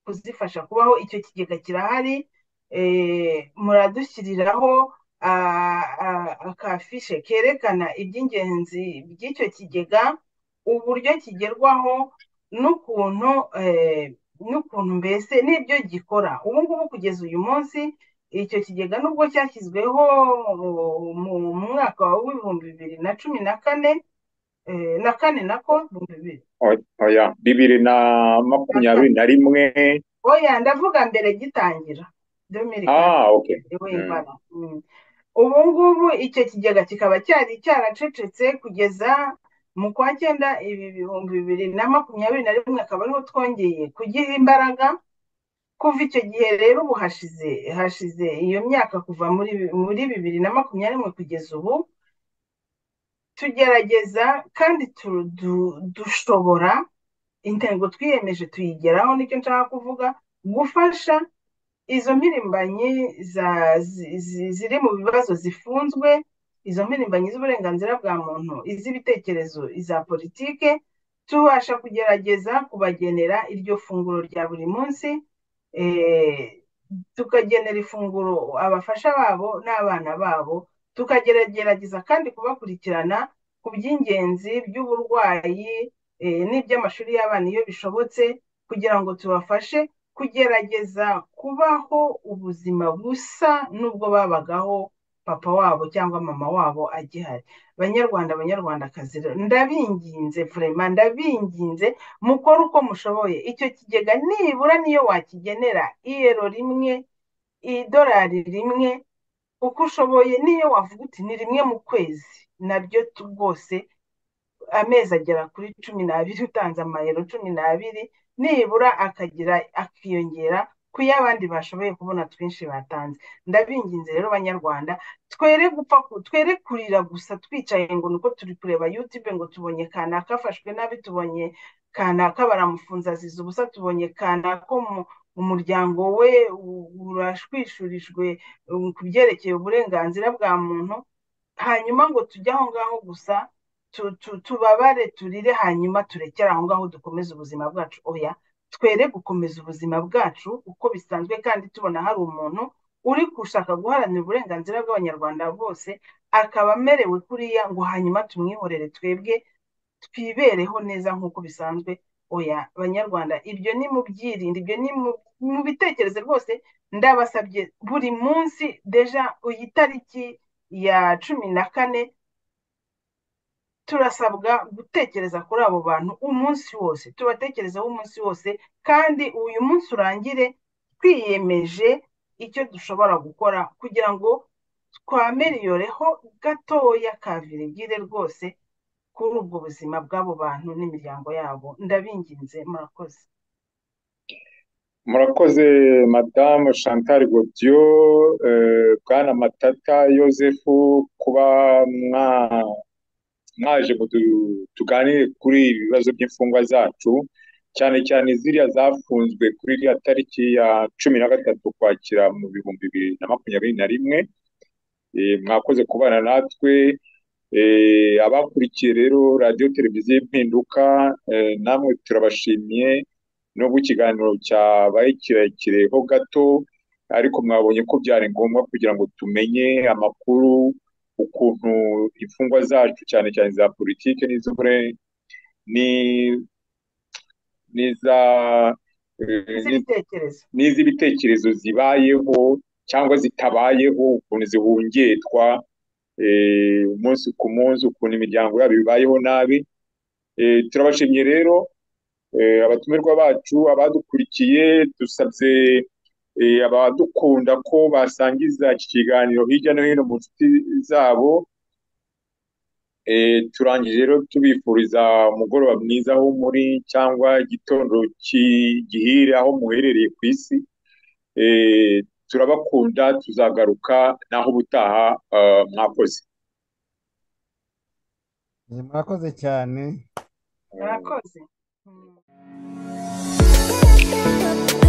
S4: kuzifasha kubaho icyo kigega kirahari muradushyiriraho akafishe kerekana iby'ingenzi by'icyo kigega uburyo kigerwaho n'ukuntu n'ukuntu mbese n'ibyo gikora ubu ngubu kugeza uyu munsi icyo kigega nubwo cyashyizweho mu mwaka w'ibihumbi bibiri na cumi na kane na kane nako
S6: bibiri na makumyabiri na rimwe
S4: oya ndavuga mbere gitangira 2004
S7: ah okay
S4: wibana ubu ngubu icyo kigega kikaba cyari cyaracecetse kugeza mu kwa cyenda ibi bihumbi bibiri na makumyabiri na rimwe akaba ariho twongeye kugiha imbaraga kuva icyo gihe rero ubu hashize hashize iyo myaka kuva muri muri bibiri na makumyabiri kugeza ubu tugerageza kandi tu- du- dushobora intego twiyemeje tuyigeraho nicyo nshaka kuvuga gufasha izo mpirimbanyi za- zi- zi- ziri mu bibazo zifunzwe izo mpirimbanyi z'uburenganzira bwa muntu iz'ibitekerezo iza politike tubasha kugerageza kubagenera iryo funguro rya buri munsi eh, tukagenera ifunguro abafasha babo n'abana babo tukagerageza kandi kubakurikirana ku by'ingenzi by'uburwayi eh, n'iby'amashuri y'abana iyo bishobotse kugira ngo tubafashe kugerageza kubaho ubuzima busa n'ubwo babagaho papa wabo cyangwa mama wabo agihari banyarwanda banyarwandakazi rero ndabinginze vurema ndabinginze mukore uko mushoboye icyo kigega nibura niyo wakigenera iyero rimwe idolari rimwe uko ushoboye niyo wavuga uti ni rimwe mu kwezi naryo tu- rwose amezi agera kuri cumi n'abiri utanze amayero cumi n'abiri nibura akagira akiyongera ku y'abandi bashoboye kubona twinshi batanze ndabinginze rero banyarwanda twere gupfa ku- twere kurira gusa twicaye ngo nuko turi kureba youtube ngo tubonye kanaka afashwe nabi tubonye kanaka baramufunze azize ubusa tubonye kanaka umu- umuryango we u- urashwishurijwe um, ku byerekeye uburenganzira bwa muntu hanyuma ngo tujye aho ngaho gusa tu- tu- tubabare turire hanyuma turekere aho ngaho dukomeze ubuzima bwacu oya twere gukomeza ubuzima bwacu uko bisanzwe kandi tubona hari umuntu uri gushaka guharanira uburenganzira bw'abanyarwanda bose akaba amerewe kuriya ngo hanyuma tumwihorere twebwe twibereho neza nk'uko bisanzwe oya banyarwanda ibyo ni mu byirinde ibyo ni mu- mu bitekerezo rwose ndabasabye buri munsi deja iyi tariki ya cumi na kane turasabwa gutekereza kuri abo bantu umunsi wose tubatekerezaho umunsi wose kandi uyu munsi urangire twiyemeje icyo dushobora gukora kugira ngo twameliyoreho gatoya ka virigire rwose kuri ubwo buzima bw'abo bantu n'imiryango yabo ndabinginze murakoze
S3: murakoze madamu chantal godiyo bwana matata yosefu kuba mwa- mwaje ngo tu- tuganire kuri ibi bibazo by'imfungwa zacu cyane cyane ziriya zafunzwe kuri iriya tariki ya cumi na gatatu ukwakira mu bihumbi bibiri na makumyabiri na rimwe Eh, mwakoze kubana natwe Eh, abakurikiye rero radiyo televiziyo impinduka eh, namwe turabashimiye nubwo ikiganiro cyabaye kirekire ho gato ariko mwabonye ko byari ngombwa kugira ngo tumenye amakuru ukuntu imfungwa zacu cyane cyane za politiki n'iz'ubure- ni n'iza- eh, n'iz-
S4: n'ibitekerezo
S3: n'iz'ibitekerezo zibayeho cyangwa zitabayeho ukuntu zihungetwa eh, umunsi ku munsi ukuntu imiryango yabo ibayeho nabi Eh, turabashimye rero eh, abatumirwa bacu abadukurikiye dusabye eh, abadukunda ko basangiza iki kiganiro hirya no hino mu nshuti zabo Eh, turangije rero tubifuriza umugoroba mwiza aho muri cyangwa igitondo ki- gihire aho muherereye ku isi Eh, turabakunda tuzagaruka naho ubutaha eh, mwakoze
S5: Eh, murakoze cyane
S4: murakoze Mm.